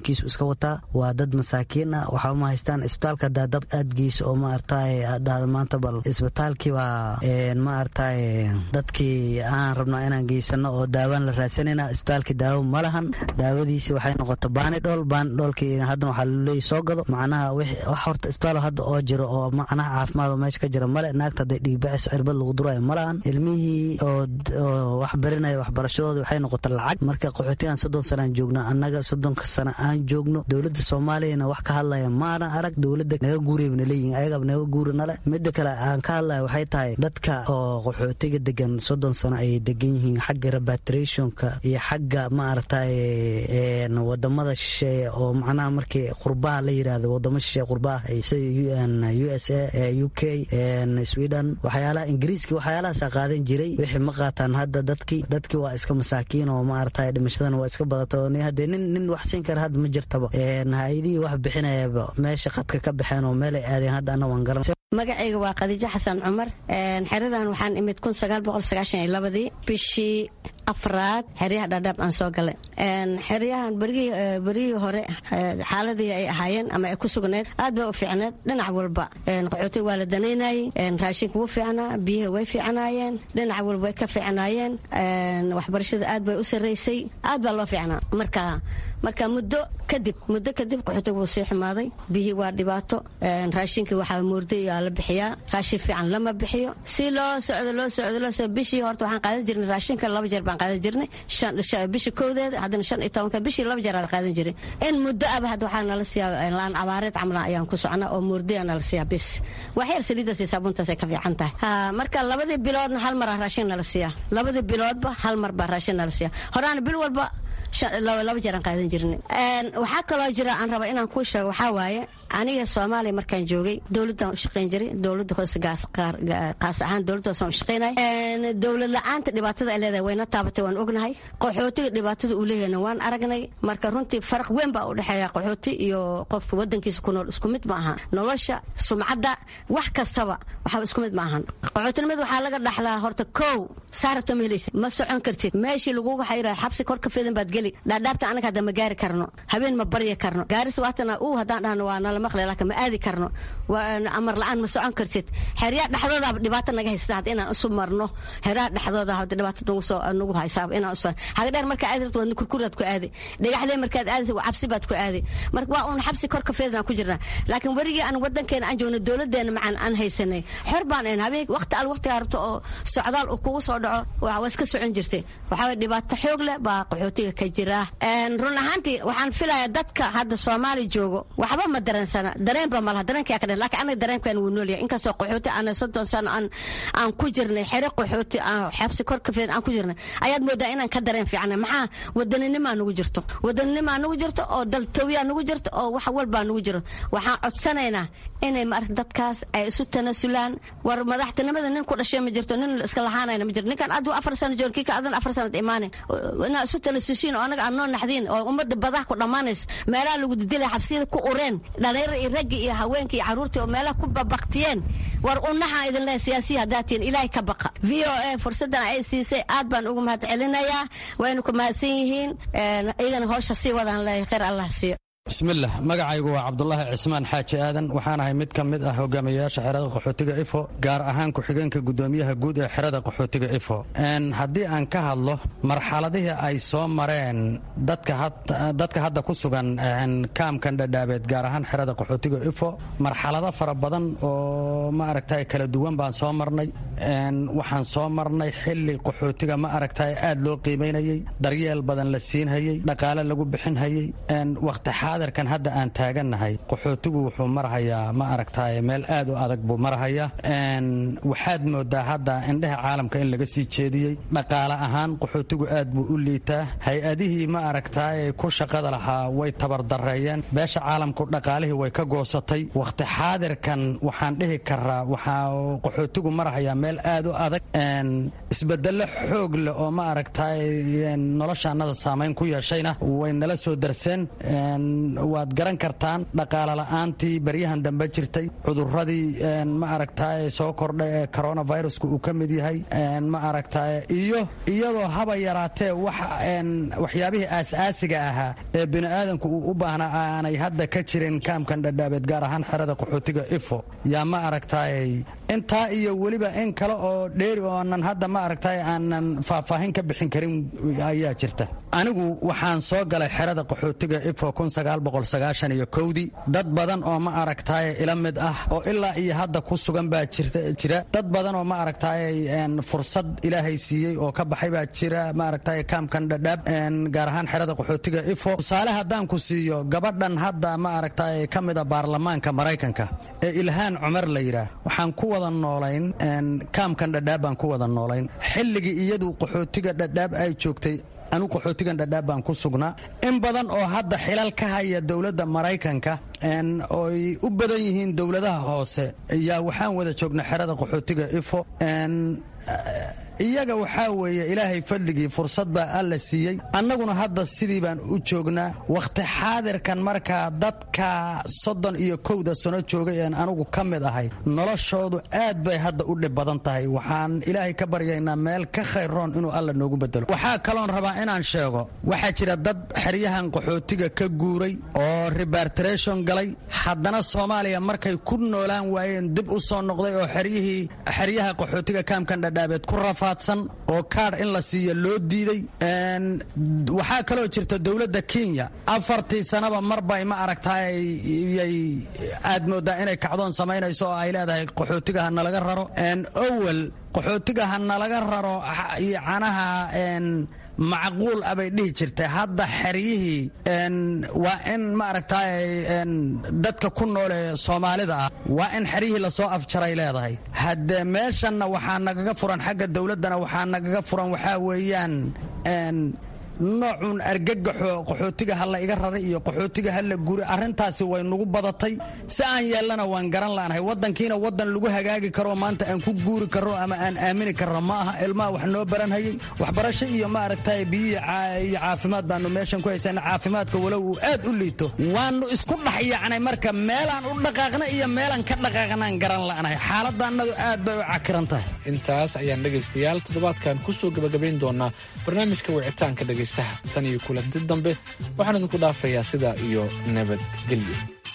jeebkiisu iska wataa waa dad masaakiin ah waxba ma haystaan isbitaalka hadaa dad aad geyso oo maaragtay dhahda maanta bal isbitaalkii baa maaragtay dadkii aan rabnaa inaan geysano oo daawaan la raadsanayna isbitaalkii daawo ma lahan daawadiisi waxay noqota baanidhool baanidhoolkii haddana waxaa laleeyahy soo gado macnaha wax horta isbitaal hadda oo jiro oo macnaha caafimaad oo meesha ka jira male naagta hadday dhiigbaxayso cirbad lagu durayo ma lahan ilmihii oo wax barinaya waxbarashadoodii waxay noqota lacag marka qaxootigan soddon sana aan joogna annaga soddonka sana aan joogno dowladda soomaaliyana wax ka hadlaya maana arag dowladda naga guurayna leeyihin ayagaba naga guuri nale mida kale aan ka hadlaya waxay tahay dadka oo qaxootiga degan soddon sano ayay degan yihiin xagga repatriationka iyo xagga maaragtay wadamada shisheeye oo macnaha markii qurbaha la yiraahdo wadamo shisheeye qurbaha sida u s a u k sweden waxyaalaha ingiriiski waxyaalahaasa qaadan jiray wixii ma qaataan hadda dadkii dadkii waa iska masaakiin oo maaragtay dhimashadana waa iska badata hadee nin nin wax siin kara hadda ma jirtaba hay-adihii wax bixinayaba meesha qadka ka baxeen oo meelay aadeen hadda anna waan garan magacayga waa khadiijo xasan cumar xeradan waxaan imid ii bishii afraad xeryaha dhaadhaab aan soo galay xeryahan berigii hore xaaladii ay ahaayeen ama ay ku sugnayd aad bay u fiicneed dhinac walba qaxootiga waa la danaynayey raashinka wuu fiicnaa biyaha way fiicnaayeen dhinac walba way ka fiicnaayeen waxbarashada aad bay u sarraysay aad baa loo fiicnaa marka marka muddo kadib muddo kadib qaxootiga wuu sii xumaaday biyihii waa dhibaato raashinkii waxaa moorday aa la bixiyaa raashin fiican lama bixiyo si loo socdo loo socdo loo socdo bishii horta waxaan qaadan jirnay raashinka laba jeer baan qaadan jirnay bishii kowdeeda haddana shan iyo tobanka bishii laba jeer aan qaadan jiray in muddo aba hadda waxaa nala siiyaa laan abaareed camla ayaan ku socnaa oo moorday nala siiyaa bis waxyar saliidaas iyo saabuuntaas ay ka fiican tahay marka labadii biloodna hal mar ah raashin nala siiyaa labadii biloodba hal mar baa raashin nala siiyaa horaana bil walba laba jeer aan qaadan jirnay waxaa kaloo jira aan raba inaan kuu sheego waxaa waaye aniga soomaaliya markaan joogay dowladdan u shaqayn jiray dowladda hoose qaas ahaan dowladda hoose u shaqaynay dowlad la-aanta dhibaatada ay leedahay wayna taabatay waan ognahay qaxootiga dhibaatada uu leeyahayna waan aragnay marka runtii faraq weyn baa u dhexeeya qaxooti iyo qofka wadankiisa ku nool isku mid ma aha nolosha sumcadda wax kastaba waxaa isku mid ma ahan qaxootinimada waxaa laga dhaxlaa horta kow saarabta ma helaysid ma socon kartid meeshii laguga xayira xabsi kor ka fidan baad geli dhaadhaabta anaga hadda ma gaari karno habeen ma barya karno gaaris waatana uu haddaan dhahno waa nala maqli laakiin ma aadi karno amar la-aan ma socon kartid xeryaha dhexdoodaaba dhibaato naga haysta had inaan isu marno xeryaha dhexdooda hada dhibaato nagu soo nagu haysaaba inaan isu haga dheer markaa aadi rabto waadna kurkuraad ku aadi dhagaxlee markaad aadaysa waa cabsi baad ku aadi marka waa uun xabsi kor ka fidan ku jirnaa laakiin werigii aan wadankeena aan joogno dowladeena macaan aan haysanay xor baan ahayn habeen waqti al waqtigaa rabto oo socdaal uu kugu soo dhaco waa iska socon jirtay waxaa waye dhibaato xoog leh baa qaxootiga ka jira run ahaantii waxaan filayaa dadka hadda soomaali joogo waxba ma dareensana dareenba malaha dareenkaa ka dhan laakiin anaga dareenkan wuu noolyahay inkastoo qaxooti aan soddon sano aan aan ku jirnay xere qaxooti aan xabsi kor ka fidan aan ku jirnay ayaad moodaa inaan ka dareen fiicnay maxaa wadaninima nagu jirto wadaninima nagu jirto oo daltooyaa nagu jirto oo wax walbaa nagu jiro waxaan codsanaynaa inay maarata dadkaas ay isu tanasulaan war madaxtinimada nin ku dhashay ma jirto nin iska lahaanayna ma jirto ninkan aduu afar sano joor kii ka adan afar sanad imaane inaa isu tanasusiin oo anaga aad noo naxdiin oo ummadda badah ku dhammaanayso meelaha lagu didilaya xabsiyada ku ureen dhalinyaro iyo raggi iyo haweenkii iyo carruurtii oo meelaha ku babaktiyeen war unaxaan idin leehay siyaasiya haddaad tihiin ilaahay ka baqa v o a fursaddan ay siisay aad baan ugu mahad celinayaa waynu ku mahadsan yihiin iyagana howsha sii wadaan leeyahay khayr allah siiyo bismillaah magacaygu waa cabdulaahi cismaan xaaji aadan waxaanahay mid ka mid ah hogaamiyayaasha xerada qaxootiga ifo gaar ahaan ku-xigeenka gudoomiyaha guud ee xerada qaxootiga ifo haddii aan ka hadlo marxaladihii ay soo mareen dadka hadda ku sugan kaamkan dhadhaabeed gaar ahaan xerada qaxootiga ifo marxalado fara badan oo ma aragtay kala duwan baan soo marnay waxaan soo marnay xili qaxootiga ma aragtay aad loo qiimaynayey daryeel badan la siinhayey dhaqaale lagu bixinhayey waqti xaadirkan hadda aan taagannahay qaxootigu wuxuu marahayaa ma aragtay meel aad u adag buu marahayaa waxaad moodaa hadda indheha caalamka in laga sii jeediyey dhaqaale ahaan qaxootigu aad buu u liitaa hay-adihii ma aragtay ku shaqada lahaa way tabardareeyeen beesha caalamku dhaqaalihii way ka goosatay waqti xaadirkan waxaan dhihi karaa waxaa qaxootigu marahayaa meel meel aad u adag isbedelo xoog leh oo ma aragtay nolosha annada saamayn ku yeeshayna way nala soo darseen waad garan kartaan dhaqaale la'aantii baryahan dambe jirtay cuduradii ma aragtay soo kordha ee coronavirusku uu ka mid yahay ma aragtay iyo iyadoo haba yaraatee waxyaabihii aas-aasiga ahaa ee bini'aadanku uu u baahnaa aanay hadda ka jirin kaamkan dhadhaabeed gaar ahaan xerada qaxootiga ifo yaa ma aragtay intaa iyo weliba in kale oo dheeri oonan hadda ma aragtay aanan faahfaahin ka bixin karin ayaa jirta anigu waxaan soo galay xerada qaxootiga ifo iyo kowdii dad badan oo ma aragtay ila mid ah oo ilaa iyo hadda ku sugan baa jira dad badan oo ma aragtay fursad ilaahay siiyey oo ka baxay baa jira ma aragtay kaamkan dhadhaab gaar ahaan xerada qaxootiga ifo tusaale haddaan ku siiyo gabadhan hadda ma aragtay ka mida baarlamaanka maraykanka ee ilhaan cumar la yidhaah waxaan ku wada noolayn kaamkan dhadhaab baan ku wada noolayn xilligii iyadu qaxootiga dhadhaab ay joogtay anu qaxootigan dhadhaab baan ku sugnaa in badan oo hadda xilal ka haya dowladda maraykanka oy u badan yihiin dowladaha hoose yaa waxaan wada joognay xerada qaxootiga ifo iyaga waxaa weeye ilaahay fadligii fursad baa alla siiyey annaguna hadda sidii baan u joognaa wakhti xaadirkan markaa dadka soddon iyo kowda sano joogay een anugu ka mid ahay noloshoodu aad bay hadda u dhib badan tahay waxaan ilaahay ka baryaynaa meel ka khayroon inuu alla noogu bedelo waxaa kaloon rabaa inaan sheego waxaa jira dad xeryahan qaxootiga ka guuray oo rebartration galay haddana soomaaliya markay ku noolaan waayeen dib u soo noqday oo xeryihii xeryaha qaxootiga kaamkan dhadhaabeed ku rafa oo kaadh in la siiyo loo diiday waxaa kaloo jirta dowladda kenya afartii sanaba marbay ma aragtay yay aad moodaa inay kacdoon samaynayso oo ay leedahay qaxootiga ha nalaga raro owel qaxootiga ha nalaga raro canaha macquul abay dhihi jirtay hadda xeryihii waa in maaragtay dadka ku nool ee soomaalida ah waa in xeryihii lasoo afjaray leedahay haddee meeshanna waxaa nagaga furan xagga dowladdana waxaa nagaga furan waxaa weeyaan noocun argagaxo qaxootiga ha la iga raray iyo qaxootiga ha la guri arrintaasi way nagu badatay si aan yeellana waan garan laanahay waddankiina waddan lagu hagaagi karo maanta aan ku guuri karro ama aan aamini karro ma aha ilmaha wax noo baranhayay waxbarasho iyo ma aragtay biyihi iyo caafimaad baanu meeshan ku haysana caafimaadka walow uu aad u liito waannu isku dhex yacnay marka meelaan u dhaqaaqna iyo meelaan ka dhaqaaqnaan garan la'nahay xaaladda annadu aad bay u cakiran tahay intaas ayaan dhegaystayaal toddobaadkan ku soo gebagabayn doonaa barnaamijka wicitaanka dhegaysta tan iyo kulanti dambe waxaan idinku dhaafayaa sidaa iyo nabadgelyo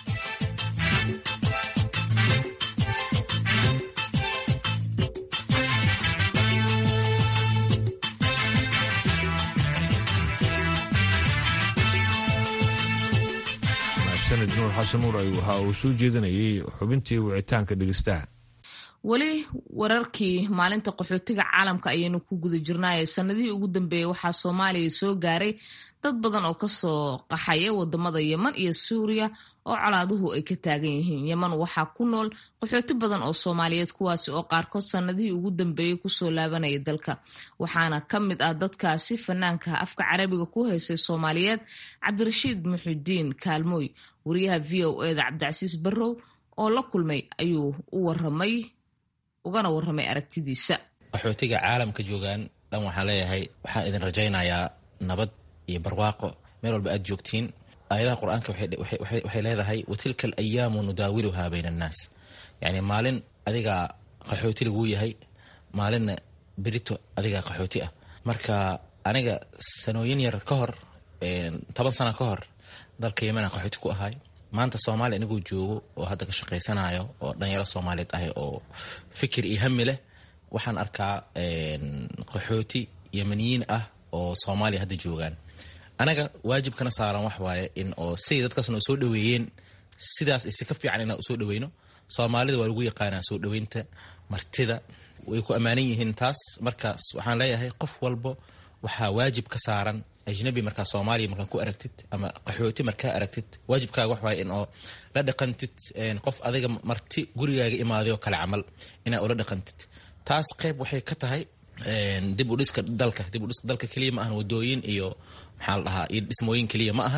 sanad nuur xasan nuur ay waxa uu soo jeedinayay xubintii wicitaanka dhegeystaha weli wararkii maalinta qaxootiga caalamka ayaynu ku guda jirnaaye sanadihii ugu dambeeyey waxaa soomaaliya soo gaaray dad badan oo kasoo qaxaya wadamada yeman iyo suuriya oo colaaduhu ay ka taagan yihiin yeman waxaa ku nool qaxooti badan oo soomaaliyeed kuwaasi oo qaarkood sanadihii ugu dambeeyey kusoo laabanaya dalka waxaana ka mid ah dadkaasi fanaanka afka carabiga ku haysay soomaaliyeed cabdirashiid muxudiin kaalmooy wariyaha v o eda cabdicasiis barrow oo la kulmay ayuu u waramay ugana warramay aragtidiisa qaxootiga caalamka joogaan dhan waxaan leeyahay waxaan idin rajaynayaa nabad iyo barwaaqo meel walba aad joogtiin aayadaha qur-aanka waxay leedahay watilka alayaamu nudaawiluhaa bayna annaas yacni maalin adigaa qaxooti laguu yahay maalinna berito adigaa qaxooti ah marka aniga sanooyin yar ka hor toban sana ka hor dalka yemenaan qaxooti ku ahay maanta soomaaliya inaguu joogo oo hadda ka shaqaysanayo oo dhalinyaro soomaaliyeed ahay oo fikir iyo hami leh waxaan arkaa qaxooti yemaniyiin ah oo soomaaliya hadda joogaan anaga waajibkana saaran wax waaye in oo siday dadkaasna soo dhaweeyeen sidaas isi ka fiican inaan usoo dhaweyno soomaalida waa lagu yaqaanaa soo dhaweynta martida way ku ammaanan yihiin taas markaas waxaan leeyahay qof walbo waxaa waajib ka saaran ajnabi markaa soomaaliya markaa ku aragtid ama qaxooti markaa aragtid waajibkaaga wax waaye in oo la dhaqantid qof adiga marti gurigaaga imaadayo kale camal inaa ula dhaqantid taas qeyb waxay ka tahay dib u dhiska dalka dib u dhiska dalka keliya ma ahan wadooyin iyo maxaa la dhahaa iyo dhismooyin keliya ma ahan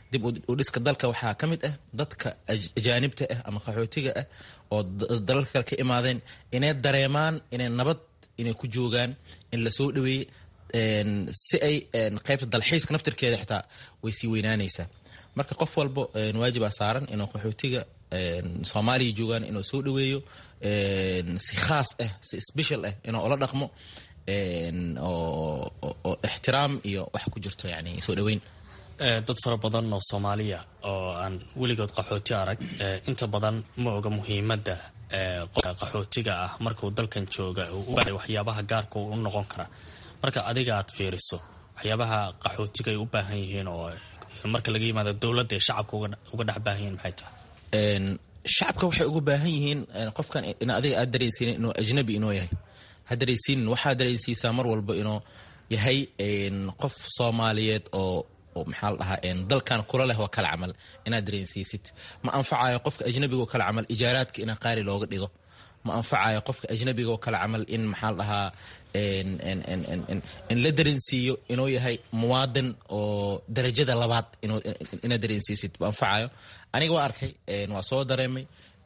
dib u dhiska dalka waxaa ka mid ah dadka ajaanibta ah ama qaxootiga ah oo dalalka kale ka imaadeen inay dareemaan inay nabad inay ku joogaan in lasoo dhaweeye si ay qaybta dalxiiska naftirkeeda xitaa way sii weynaanaysaa marka qof walbo waajibaa saaran inuu qaxootiga soomaaliya joogaan inuu soo dhaweeyo si khaas ah si special ah inuu ula dhaqmo oo ixtiraam iyo wax ku jirto yani soo dhaweyn dad fara badan oo soomaaliya oo aan weligood qaxooti arag inta badan ma oga muhiimadda qofka qaxootiga ah markuu dalkan jooga waxyaabaha gaarka u noqon kara marka adiga aad fiiriso waxyaabaha qaxootiga ay u baahan yihiin oo marka laga yimaado dowladda ee shacabka uga dhex baahan yihiin maxay tahay shacabka waxay uga baahan yihiin qofkan in adiga aad dareensiinin inuu ajnabi inuu yahay ha dareensiinin waxaa dareensiisaa mar walba inuu yahay qof soomaaliyeed oo maxaa la dhahaa dalkan kula leh oo kale camal inaad dareensiisid ma anfacayo qofka ajnabiga oo kale camal ijaaraadka inaa qaali looga dhigo ma anfacayo qofka ajnabiga oo kale camal in maxaa la dhahaa in la dareensiiyo inuu yahay muwaadin oo darajada labaad inaad dareensiisid ma anfacayo aniga waa arkay waa soo dareemay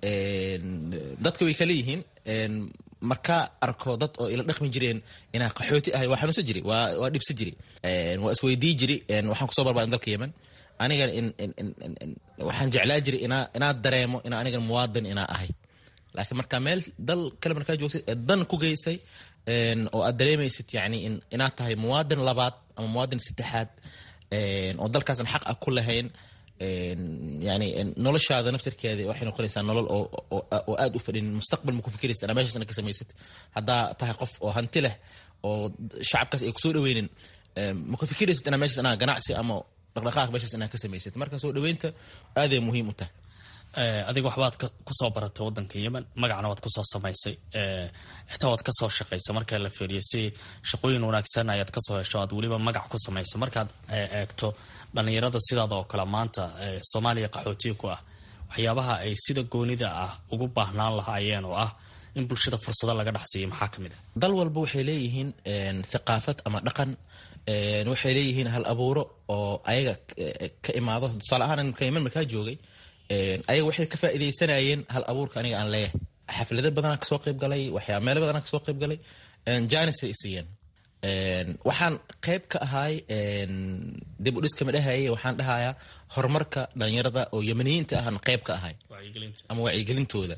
dadka way kala yihiin markaa arko dad oo ila dhaqmi jireen inaa qaxooti ahay waa xanuunsan jiri waa dhibsa jiri waa isweydii jiri waxaan kusoo barbaarin dalka yemen aniga waxaan jeclaa jiri inaad dareemo in anigan muwaadin inaa ahay laakiin markaa meel dal kale markaa joogtay ee dan ku geysay oo aad dareemaysid yani inaad tahay muwaadin labaad ama muwaadin saddexaad oo dalkaasan xaq ah ku lahayn yani noloshaada naftirkeeda waxay noqonaysaa nolol oo aad u fadhin mustaqbal ma ku fikiraysid anaa meeshaasna ka samaysid haddaa tahay qof oo hanti leh oo shacabkaas ay kusoo dhaweynin ma ku fikiraysid inaa meeshaas anaa ganacsi ama dhaqdhaqaaq meeshaas inaa ka samaysid marka soo dhaweynta aaday muhiim u tahay adiga waxbaad kusoo baratay wadanka yemen magacna waad kusoo samaysay xitaa waad kasoo shaqaysa marka la fiiriyo si shaqooyin wanaagsan ayaad kasoo hesho aad weliba magac ku samaysa markaad eegto dhalinyarada sidaada oo kale maanta soomaaliya qaxootiga ku ah waxyaabaha ay sida goonida ah ugu baahnaan lahaayeen oo ah in bulshada fursado laga dhexsiiyo maxaa ka mid ah dal walba waxay leeyihiin thaqaafad ama dhaqan waxay leeyihiin hal abuuro oo ayaga ka imaado tusaale ahaan imka yemen markaa joogay ayaga waxay ka faaidaysanayeen hal abuurka aniga aan leeyahay xaflado badanaa kasoo qayb galay waxyaa meelo badanaa kasoo qayb galay janisay isiiyeen waxaan qayb ka ahay dib u dhiska ma dhahaye waxaan dhahayaa horumarka dhalinyarada oo yemaniyiinta ahan qayb ka ahay ama wacyigelintooda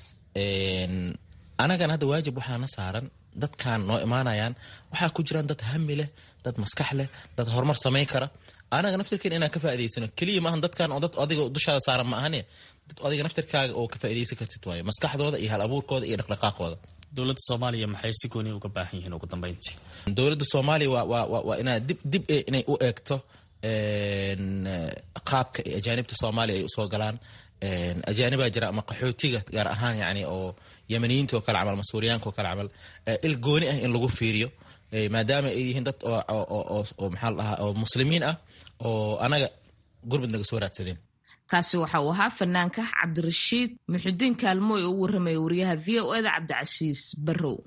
anagana hadda waajib waxaana saaran dadkan noo imaanayaan waxaa ku jiraan dad hami leh dad maskax leh dad horumar samayn kara anaga naftirkeen inaan ka faa'idaysano keliya maahan dadkan oo dad adiga dushaada saaran ma ahane dad adiga naftirkaaga oo ka faa'iidaysan kartid waayo maskaxdooda iyo hal abuurkooda iyo dhaqdhaqaaqooda dowladda soomaaliya maxay si gooni uga baahan yihiin ugu dambeyntii dowladda soomaaliya waa waa waa waa inaad dib dib inay u eegto qaabka ay ajaanibta soomaaliya ay usoo galaan ajaanibaa jira ama qaxootiga gaar ahaan yani oo yemaniyiinta oo kale camal ama suuriyaanka oo kale camal il gooni ah in lagu fiiriyo maadaama ay yihiin dad oo maxaa la dhahaa oo muslimiin ah oo anaga gurbad naga soo raadsadeen kaasi waxa uu ahaa fanaanka cabdirashiid muxudiin kaalmooy oo u warramaya wariyaha v o eda cabdicasiis barrow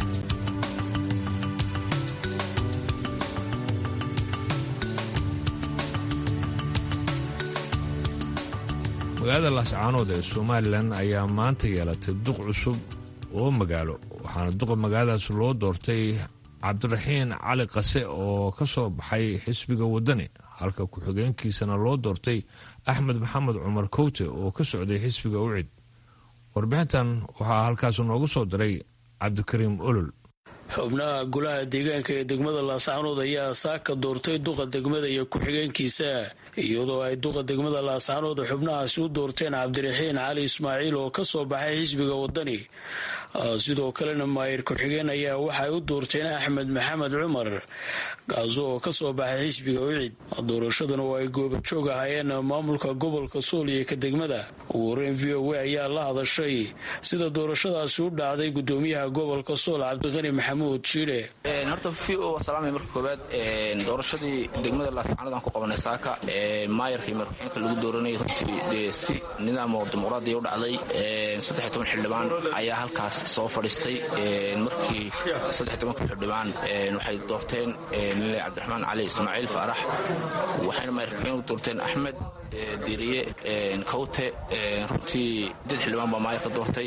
magaalada laascaanood ee somalilan ayaa maanta yeelatay duq cusub oo magaalo waxaana duqa magaaladaas loo doortay cabdiraxiin cali qase oo ka soo baxay xisbiga waddani halka ku-xigeenkiisana loo doortay axmed maxamed cumar kowte oo ka socday xisbiga ucid warbixintan waxaa halkaas noogu soo diray cabdikariim olol xubnaha golaha deegaanka ee degmada laascaanood ayaa saaka doortay duqa degmada iyo ku-xigeenkiisa iyadoo ay duqa degmada laascaanood xubnahaasi u doorteen cabdiraxiin cali ismaaciil oo ka soo baxay xisbiga waddani sidoo kalena maayir ku-xigeen ayaa waxay u doorteen axmed maxamed cumar kaasi oo ka soo baxay xisbiga ucid doorashadan oo ay goobajoog ahaayeen maamulka gobolka sool iyo ka degmada ugu horeyn v o a ayaa la hadashay sida doorashadaasi u dhacday gudoomiyaha gobolka sool cabdiqani maxamuud jiire horta v o salaamay marka koowaad doorashadii degmada laascaanood aan ku qabanay saaka maayarka iyo markuxeenka lagu dooranayay runtii dee si nidaam oo dimuqraadiya u dhacday saddex toban xildhibaan ayaa halkaas soo fadhiistay markii saddex tobanka xildhibaan waxay doorteen nile cabdiraxmaan cali ismaaciil faarax waxayna maayarkuxeen u doorteen axmed diiriye kawte runtii dad xildhibaan baa maayarka doortay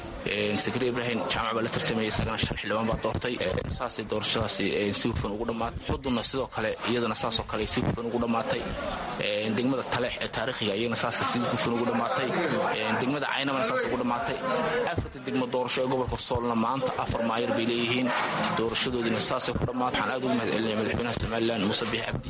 sakri ibraahim jaamac baa la tartamayay isagana shan xildhibaan baa doortay saasay doorashadaasi si hufan ugu dhammaatay xudunna sidoo kale iyadana saasoo kale si hufan ugu dhammaatay degmada taleex ee taariikhiga iyagana saasa si hufan ugu dhammaatay degmada caynamana saas ugu dhammaatay afarta degmo doorasho ee gobolka soolna maanta afar maayar bay leeyihiin doorashadoodiina saasay ku dhammaatay waxaan aad ugu mahad celinaya madaxweynaha somalilan muuse biix cabdi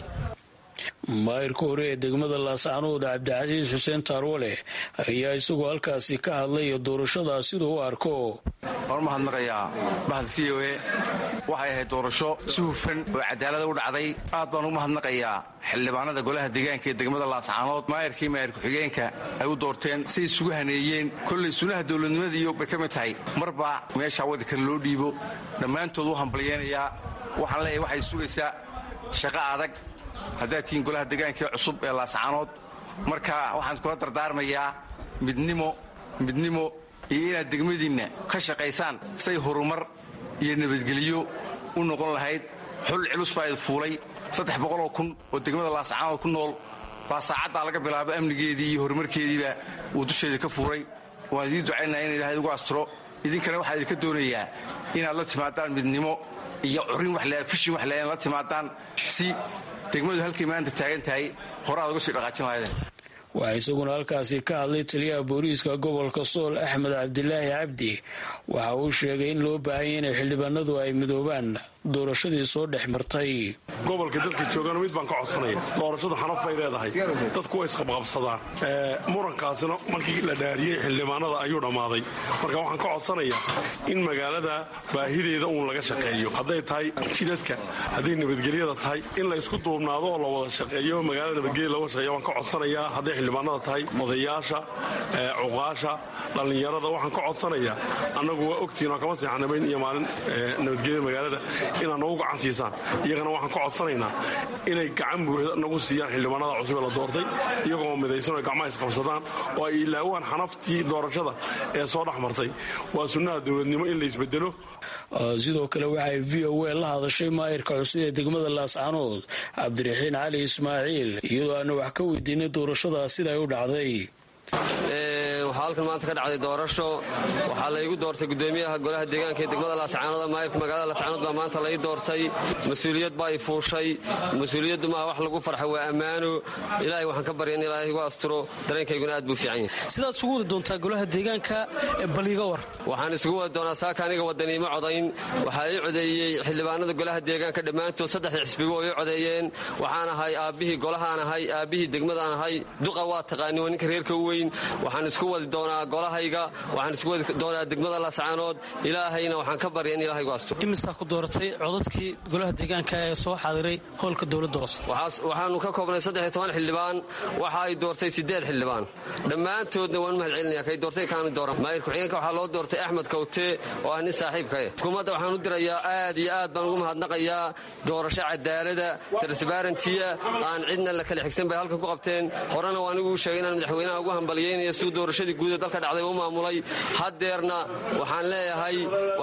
maayirka hore ee degmada laascaanood cabdicasiis xuseen taarwale ayaa isagoo halkaasi ka hadlay doorashadaa siduu u arko waan u mahadnaqayaa bahad v o e waxay ahayd doorasho si hufan oo cadaalada u dhacday aad baan ugu mahadnaqayaa xildhibaanada golaha deegaanka ee degmada laascaanood maayarkii maayar ku-xigeenka ay u doorteen say isugu haneeyeen kollay sunaha dowladnimadiiyo bay ka mid tahay marba meeshaa waddankale loo dhiibo dhammaantood u hambalyeynayaa waxaan leeyahay waxay sugaysaa shaqo adag haddaad tihiin golaha deegaankee cusub ee laascaanood marka waxaan kula dardaarmayaa midnimo midnimo iyo inaad degmadiinna ka shaqaysaan say horumar iyo nabadgelyo u noqon lahayd xul cilus baa id fuulay saddex boqoloo kun oo degmada laascaanood ku nool baa saacaddaa laga bilaabo amnigeedii iyo horumarkeediiba uu dusheeda ka fuuray waan idiin ducaynaa in ilaahay ugu asturo idinkana waxaa idinka doonayaa inaad la timaadaan midnimo iyo curin fishin wax leeyan la timaadaan si degmadu halkay maanta taagan tahay hore aad uga sii dhaqaajin lahaydeen waxaa isaguna halkaasi ka hadlay taliyaha booliiska gobolka sool axmed cabdilaahi cabdi waxa uu sheegay in loo baahanya inay xildhibaanadu ay midoobaan doorashadii soo dhex martay gobolka dadka joogana mid baan ka codsanaya doorashadu xanaf bay leedahay dadku way isqabqabsadaan murankaasina markii la dhaariyey xildhibaanada ayuu dhammaaday marka waxaan ka codsanayaa in magaalada baahideeda uun laga shaqeeyo hadday tahay jidadka hadday nabadgelyada tahay in la isku duubnaado oo la wada shaqeeyo magaalada nabadgelya looga shaqeeyo waan ka codsanayaa hadday xildhibaanada tahay odayaasha cuqaasha dhallinyarada waxaan ka codsanayaa annagu waa ogtihiin oo kama seexanabayn iyo maalin nabadgelyada magaalada inaad nagu gacan siisaan iyagana waxaan ka codsanaynaa inay gacan buuxda nagu siiyaan xildhibaanada cusub ee la doortay iyagoo midaysan oo gacmaha isqabsadaan oo ay ilaawaan xanaftii doorashada ee soo dhex martay waa sunnaha dowladnimo in la isbedelo sidoo kale waxay v o a la hadashay maayirka cusub ee degmada laascaanood cabdiraxiin cali ismaaciil iyadoo aana wax ka weydiinay doorashada siday u dhacday waxaa halkan maanta ka dhacday doorasho waxaa laygu doortay gudoomiyaha golaha deegaanka ee degmada laascaanood maayirka magaalada laascaanood baa maanta lay doortay mas-uuliyad baa i fuushay mas-uuliyaddu maaha wax lagu farxa waa ammaano ilaahay waxaan ka barya in ilaahay igu asturo dareenkayguna aad buu fiican yahay sidaad isugu wadi doontaa golaha deegaanka baliga war waxaan isugu wadi doonaa saaka aniga wadaniimo codayn waxaa ii codeeyey xildhibaanada golaha deegaanka dhammaantood saddexda xisbigo oo ii codeeyeen waxaan ahay aabbihii golahaan ahay aabbihii degmadaan ahay duqa waa taqaani waa ninka reerka u weyn waxaan isku wadi doonaa golahayga waxaan isku wadi doonaa degmada laascaanood ilaahayna waxaan ka barya in ilahaygu asturo imisaa ku dooratay codadkii golaha deegaanka ee soo xaadiray howlka dowladda hoose waxaanu ka koobnay saddex toban xildhibaan waxa ay doortay siddeed xildhibaan dhammaantoodna waan u mahad celinaya kay doortay kaani dooran maayir ku-xigeenka waxaa loo doortay axmed kawte oo ah nin saaxiibkae xukuumadda waxaan u dirayaa aad iyo aad baan ugu mahadnaqayaa doorasho cadaalada transbarantiya aan cidna la kala xigsan bay halkan ku qabteen horena waan igu sheegay inaan madaxweynaha ugu hambalyeynaya siduu doorashadii guud ee dalka dhacday u maamulay haddeerna waxaan leeyahay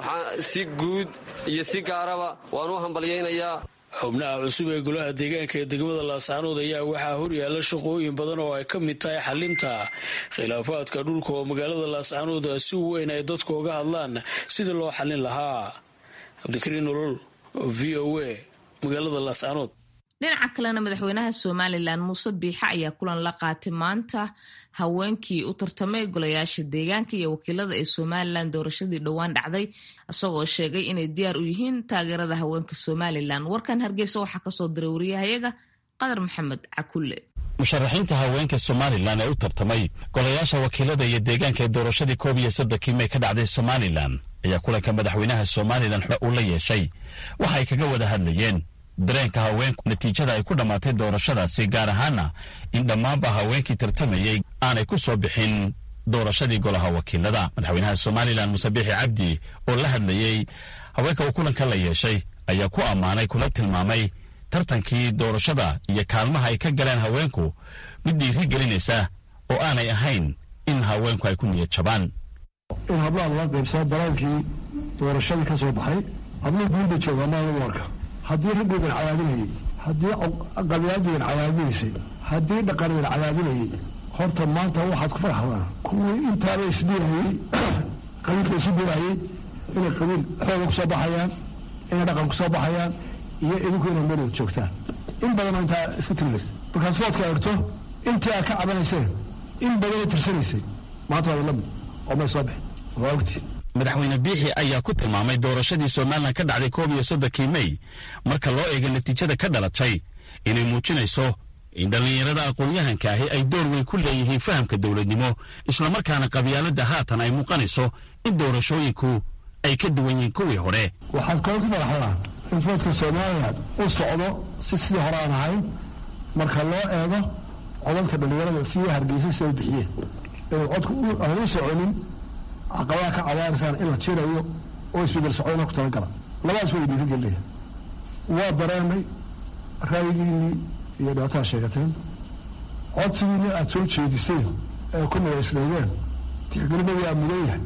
si guud iyo si gaaraba waan u hambalyeynayaa xubnaha cusub ee golaha deegaanka ee degmada laascaanood ayaa waxaa horyaala shaqooyin badan oo ay ka mid tahay xalinta khilaafaadka dhulka oo magaalada laascaanood si weyn ay dadku uga hadlaan sidii loo xallin lahaa cabdikariin nolol v o a magaalada laascaanood dhinaca kalena madaxweynaha somalilan muuse biixe ayaa kulan la qaatay maanta haweenkii u tartamay golayaasha deegaanka iyo wakiilada ee somalilan doorashadii dhowaan dhacday isagoo sheegay inay diyaar u yihiin taageerada haweenka somalilan warkan hargeysa waxaa kasoo diray wariyahayaga qadar maxamed cakulle musharaxiinta haweenka somalilan ee u tartamay golayaasha wakiilada iyo deegaanka ee doorashadii koob iyo soddonkii may ka dhacday somalilan ayaa kulanka madaxweynaha somalilan uu la yeeshay waxa ay kaga wada hadlayeen dareenka haweenku natiijada ay ku dhammaatay doorashadaasi gaar ahaana in dhammaanba haweenkii tartamayey aanay ku soo bixin doorashadii golaha wakiilada madaxweynaha somalilan muuse biixi cabdi oo la hadlayey haweenka uu kulanka la yeeshay ayaa ku ammaanay kula tilmaamay tartankii doorashada iyo kaalmaha ay ka galeen haweenku mid dhiiri gelinaysa oo aanay ahayn in haweenku ay ku niyad jabaan in hablaha laga qaybsado dareenkii doorashadii ka soo baxay habluhu guulba jooga maa lagu arka haddii raggoodan cadaadinayay haddii qabyaaladoodan cadaadinaysay haddii dhaqanadan cadaadinayay horta maanta waxaad ku farxdaan kuwii intaaba isbidayey qabiilka isu bidayey inay qabiil xooga ku soo baxayaan inay dhaqan ku soo baxayaan iyo idinku inay meel wada joogtaan in badanoo intaa isku tirilaysa markaad foodka eegto intii aad ka cabanayseen in badanoo tirsanaysay maanta waa ila mid oo may soo bixin waa ogtii madaxweyne biixi ayaa ku tilmaamay doorashadii somalilan ka dhacday koob iyo soddonkii mey marka loo eego natiijada ka dhalatay inay muujinayso in dhallinyarada aqoon-yahanka ahi ay door weyn ku leeyihiin fahamka dowladnimo islamarkaana qabyaaladda haatan ay muuqanayso in doorashooyinku ay ka duwan yihiin kuwii hore waxaad kaloo ku faraxdaan in foodka somalilan u socdo si sidii hore aan ahayn marka loo eego codadka dhallinyarada sidii hargeysa si ay bixiyeen inuu codku aan u soconin caqabaha ka cabaaraysaan in la jirayo oo isbedel socdana ku talagala labadaas way dhiiri gelinaya waa dareemay ra'yigiinii iyo dhibaatada sheegateen codsigiinii aada soo jeediseen ee ku magaysnaydeen tixgelimadii aa mudan yahay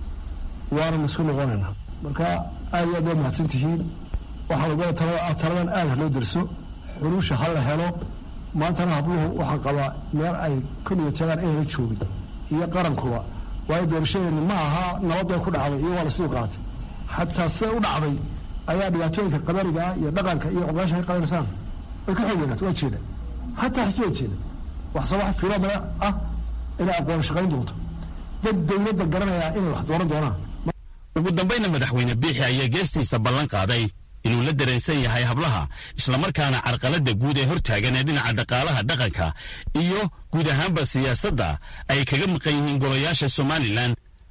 waanan isku noqonaynaa marka aad iyo aad waa mahadsan tihiin waxaa lagu taladan aad ha loo derso xuruusha ha la helo maantana habluhu waxaan qabaa meel ay ku niyadjagaan inayla joogin iyo qarankuba waayo doorashadeeni ma aha nabad bay ku dhacday iyo waa la suu qaatay xataa siday u dhacday ayaa dhibaatooyinka qabariga ah iyo dhaqanka iyo ogaasha ka qabanaysaan way ka xoog weynaat waa jeeda xataa xisbi waa jeeda wax soo wax filoomada ah inay aqoon shaqayn doonto dad dowladda garanayaa inay wax dooran doonaan ugu dambayna madaxweyne biixi ayaa geestiisa ballan qaaday inuu la dareensan yahay hablaha islamarkaana carqaladda guud ee hortaagan ee dhinaca dhaqaalaha dhaqanka iyo guud ahaanba siyaasadda ay kaga maqan yihiin golayaasha somalilan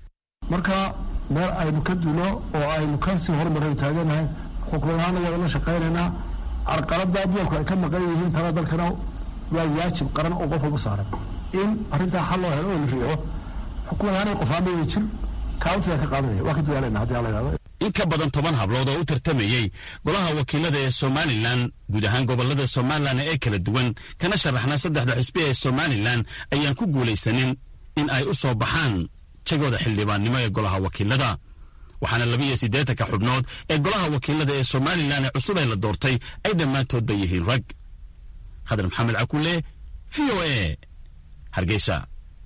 marka meel aynu ka duno oo aynu kasii horumaraynu taaganahay xukuumad ahaana waa la shaqaynaynaa carqaladda dumarku ay ka maqan yihiin tala dalkana waa waajib qaran oo qof walba saaran in arrintaa xal loo helo oo la riixo xukuumad ahaan qofaama way jir kaalintigaa ka qaadanaya waa ka dadaalayna haddii alla yidhahdo in ka badan toban hablood oo u tartamayey golaha wakiilada ee somalilan guud ahaan gobolada somalilan ee kala duwan kana sharaxna saddexda xisbi ee somalilan ayaan ku guulaysanin in ay u soo baxaan jagooda xildhibaannimo ee golaha wakiilada waxaana labiiyo siddeetanka xubnood ee golaha wakiilada ee somalilan ee cusub ee la doortay ay dhammaantoodba yihiin rag khadar maxamed cakulle v o a hargeysa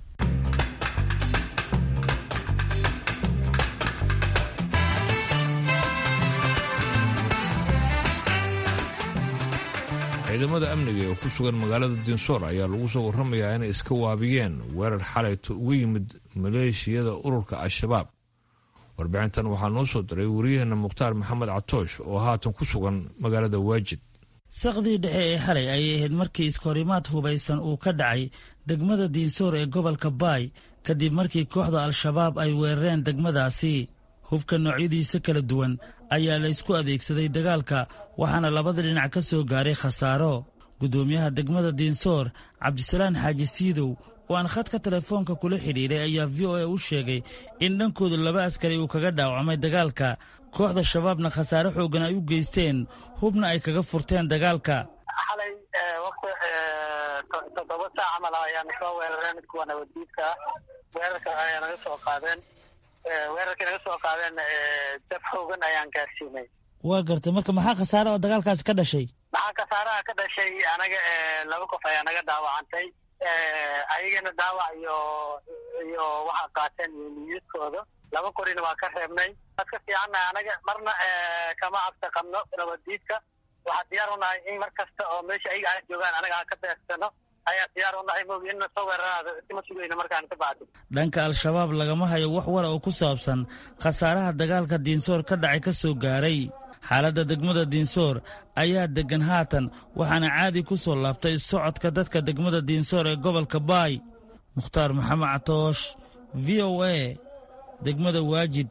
ciidamada amniga ee ku sugan magaalada dinsoor ayaa lagu soo warramayaa inay iska waabiyeen weerar xalayto uga yimid maleeshiyada ururka al-shabaab warbixintan waxaa noo soo diray wariyaheenna mukhtaar maxamed catoosh oo haatan ku sugan magaalada waajid saqdii dhexe ee xalay ayay ahayd markii iskahorimaad hubaysan uu ka dhacay degmada diinsoor ee gobolka baay kadib markii kooxda al-shabaab ay weerareen degmadaasi hubka noocyadiisa kala duwan ayaa la ysku adeegsaday dagaalka waxaana labada dhinac ka soo gaaray khasaaro guddoomiyaha degmada diinsoor cabdisalaan xaaji siidow oo aan khadka telefoonka kula xidhiidhay ayaa v o a u sheegay in dhankooda laba askari uu kaga dhaawacmay dagaalka kooxda shabaabna khasaare xooggan ay u geysteen hubna ay kaga furteen dagaalka xalay waqti toddoba saac camal ayaana soo weerareen kuwa nabaddiidka ah weerarka ayaa naga soo qaadeen weerarkii naga soo qaadeen dab xoogan ayaan gaarsiinay waa gartay marka maxaa khasaare oo dagaalkaasi ka dhashay maxaa khasaaraha ka dhashay anaga laba qof ayaa naga dhaawacantay ayagana dhaawac iyo iyo waxaa qaateen niyadkooda laba korina waa ka reebnay waad ka fiicannahay anaga marna kama cabsi qabno nabaddiidka waxaa diyaar u nahay in mar kasta oo meesha ayaga aan joogaan anaga aan ka beegsano ayaa diyaar u nahay mogi inna soo weeraraada isma sugayno markaan ka bacdi dhanka al-shabaab lagama hayo wax wara oo ku saabsan khasaaraha dagaalka diinsoor ka dhacay ka soo gaaray xaaladda degmada diinsoor ayaa deggan haatan waxaana caadi ku soo laabtay socodka dadka degmada diinsoor ee gobolka baay mukhtaar maxamed catoosh v o a degmada waajid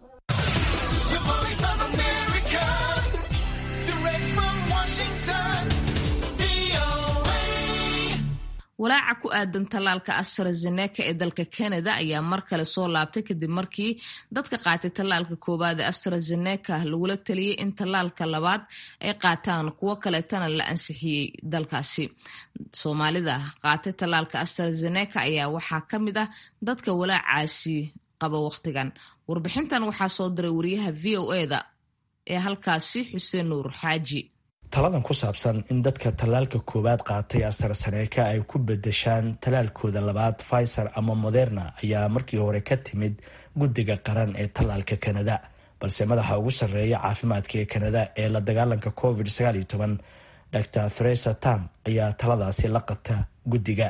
walaaca ku aadan tallaalka astrazeneca ee dalka canada ayaa mar kale soo laabtay kadib markii dadka qaatay tallaalka koowaad ee astrazeneca lagula taliyey in tallaalka labaad ay qaataan kuwo kaleetana la ansixiyey dalkaasi soomaalida qaatay tallaalka astrazeneca ayaa waxaa ka mid ah dadka walaacaasi qaba wakhtigan warbixintan waxaa soo diray wariyaha v o eda ee halkaasi xuseen nuur xaaji taladan ku saabsan in dadka tallaalka koowaad qaatay astrazeneca ay ku bedeshaan tallaalkooda labaad pfizer ama moderna ayaa markii hore ka timid guddiga qaran ee tallaalka kanada balse madaxa ugu sarreeya caafimaadka ee kanada ee la dagaalanka covid dr theresa tam ayaa taladaasi la qabta guddiga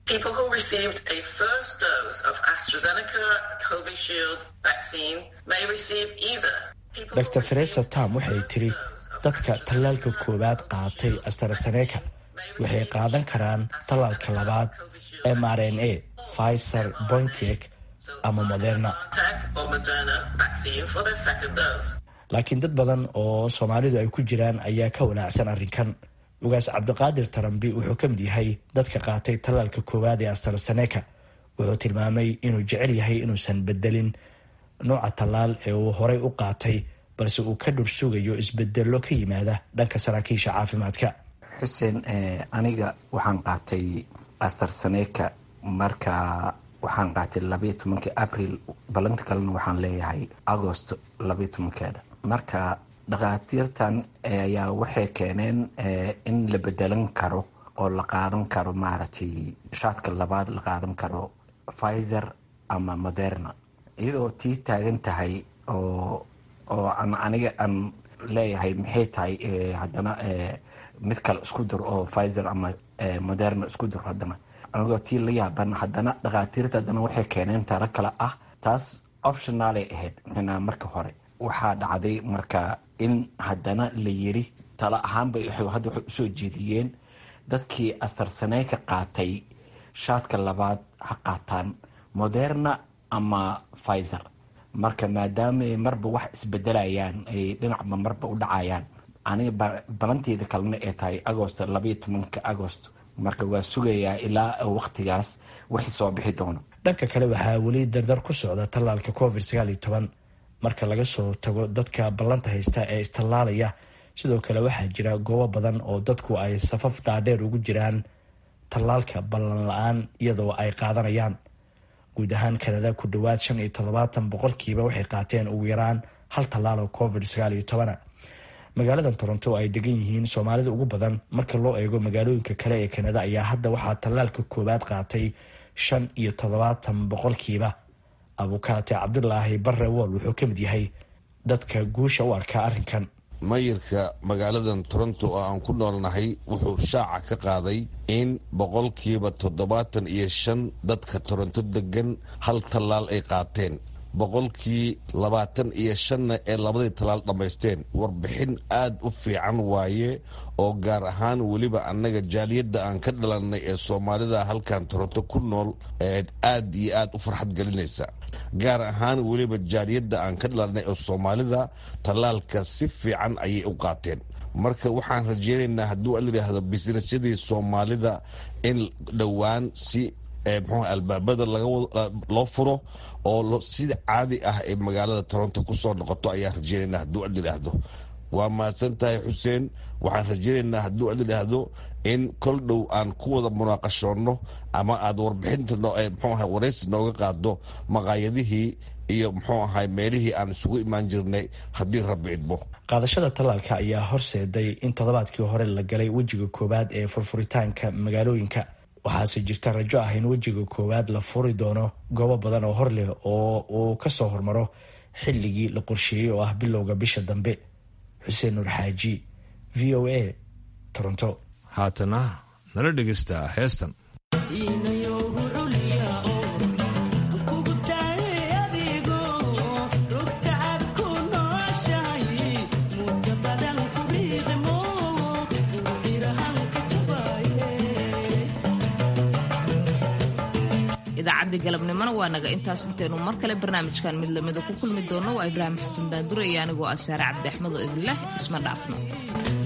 dr theresa tam waxay tiri dadka tallaalka koowaad qaatay astrazeneca waxay qaadan karaan tallaalka labaad m r n a pfizer bointek ama moderna laakiin dad badan oo soomaalidu ay ku jiraan ayaa ka walaacsan arrinkan ugaas cabdiqaadir tarambi wuxuu ka mid yahay dadka qaatay tallaalka koowaad ee astrazeneca wuxuu tilmaamay inuu jecel yahay inuusan bedelin nooca tallaal ee uu horay u qaatay balse uu ka dhur sugayo isbedello ka yimaada dhanka saraakiisha caafimaadka xuseen aniga waxaan qaatay astrazeneca marka waxaan qaatay labaiyo tobankii abril balanta kalena waxaan leeyahay agost labaiyo tobankeeda marka dhakhaatiirtan ayaa waxay keeneen in la bedelan karo oo la qaadan karo maaragtay shaadka labaad la qaadan karo pfizer ama moderna iyadoo tii taagan tahay oo oo an aniga aan leeyahay maxay tahay haddana mid kale isku dur oo pfizer ama moderna isku dur haddana anigoo tii la yaaban haddana dhakhaatiirta haddana waxay keeneen talo kale ah taas optionaalay ahayd mxnaa marka hore waxaa dhacday marka in haddana la yiri talo ahaanba hadda waxay usoo jeediyeen dadkii astrazeneca qaatay shaadka labaad ha qaataan moderna ama pfizer marka maadaama marba wax isbedelayaan ay dhinacba marba u dhacayaan aniga balanteeda kalena ay tahay agost labaiyo tobanka agost marka waa sugayaa ilaa waqtigaas wixii soo bixi doono dhanka kale waxaa weli dardar ku socda tallaalka covid marka laga soo tago dadka ballanta haysta ee istallaalaya sidoo kale waxaa jira goobo badan oo dadku ay safaf dhaadheer ugu jiraan tallaalka ballan la-aan iyadoo ay qaadanayaan guud ahaan kanada ku dhowaad shan iyo toddobaatan boqolkiiba waxay qaateen ugu yaraan hal tallaal oo covid sagaal iyo tobana magaaladan toronto oo ay degan yihiin soomaalida ugu badan marka loo eego magaalooyinka kale ee kanada ayaa hadda waxaa tallaalka koowaad qaatay shan iyo toddobaatan boqolkiiba abukaate cabdulaahi barre wool wuxuu ka mid yahay dadka guusha u arkaa arrinkan mayirka magaaladan toronto oo aan ku noolnahay wuxuu shaaca ka qaaday in boqolkiiba toddobaatan iyo shan dadka toronto degan hal tallaal ay qaateen boqolkii labaatan iyo shanna ee labadii tallaal dhammaysteen warbixin aad u fiican waaye oo gaar ahaan weliba annaga jaaliyadda aan ka dhalannay ee soomaalida halkan toronto ku nool aad iyo aad u farxad gelinaysa gaar ahaan weliba jaaliyadda aan ka dhalannay ee soomaalida tallaalka si fiican ayay u qaateen marka waxaan rajeynaynaa hadduu alayidhaahdo bisnesyadii soomaalida in dhowaan si mxuu albaabada loo furo oo sida caadi ah ee magaalada toronto kusoo noqoto ayaan rajeynaynaa hadduu alyidhaahdo waa mahadsan tahay xuseen waxaan rajeynaynaa hadduu alyidhaahdo in kol dhow aan ku wada munaaqashoonno ama aad warbixinta mxuu aha waraysi nooga qaado maqaayadihii iyo muxuu ahay meelihii aan isugu imaan jirnay haddii rabbi idmo qaadashada tallaalka ayaa horseeday in toddobaadkii hore la galay wejiga koowaad ee furfuritaanka magaalooyinka waxaase jirta rajo ah in wejiga koowaad la furi doono goobo badan oo hor leh oo uu ka soo hormaro xilligii la qorsheeyey oo ah bilowga bisha dambe xuseen nuur xaaji v o a toronto haatana nala dhegaysta heestan idaacadii galabnimona waa naga intaas intaynu mar kale barnaamijkan mid lamida ku kulmi doono waa ibraahim xasan daandure iyo anigoo ah saare cabdi axmed oo idinleh isma dhaafno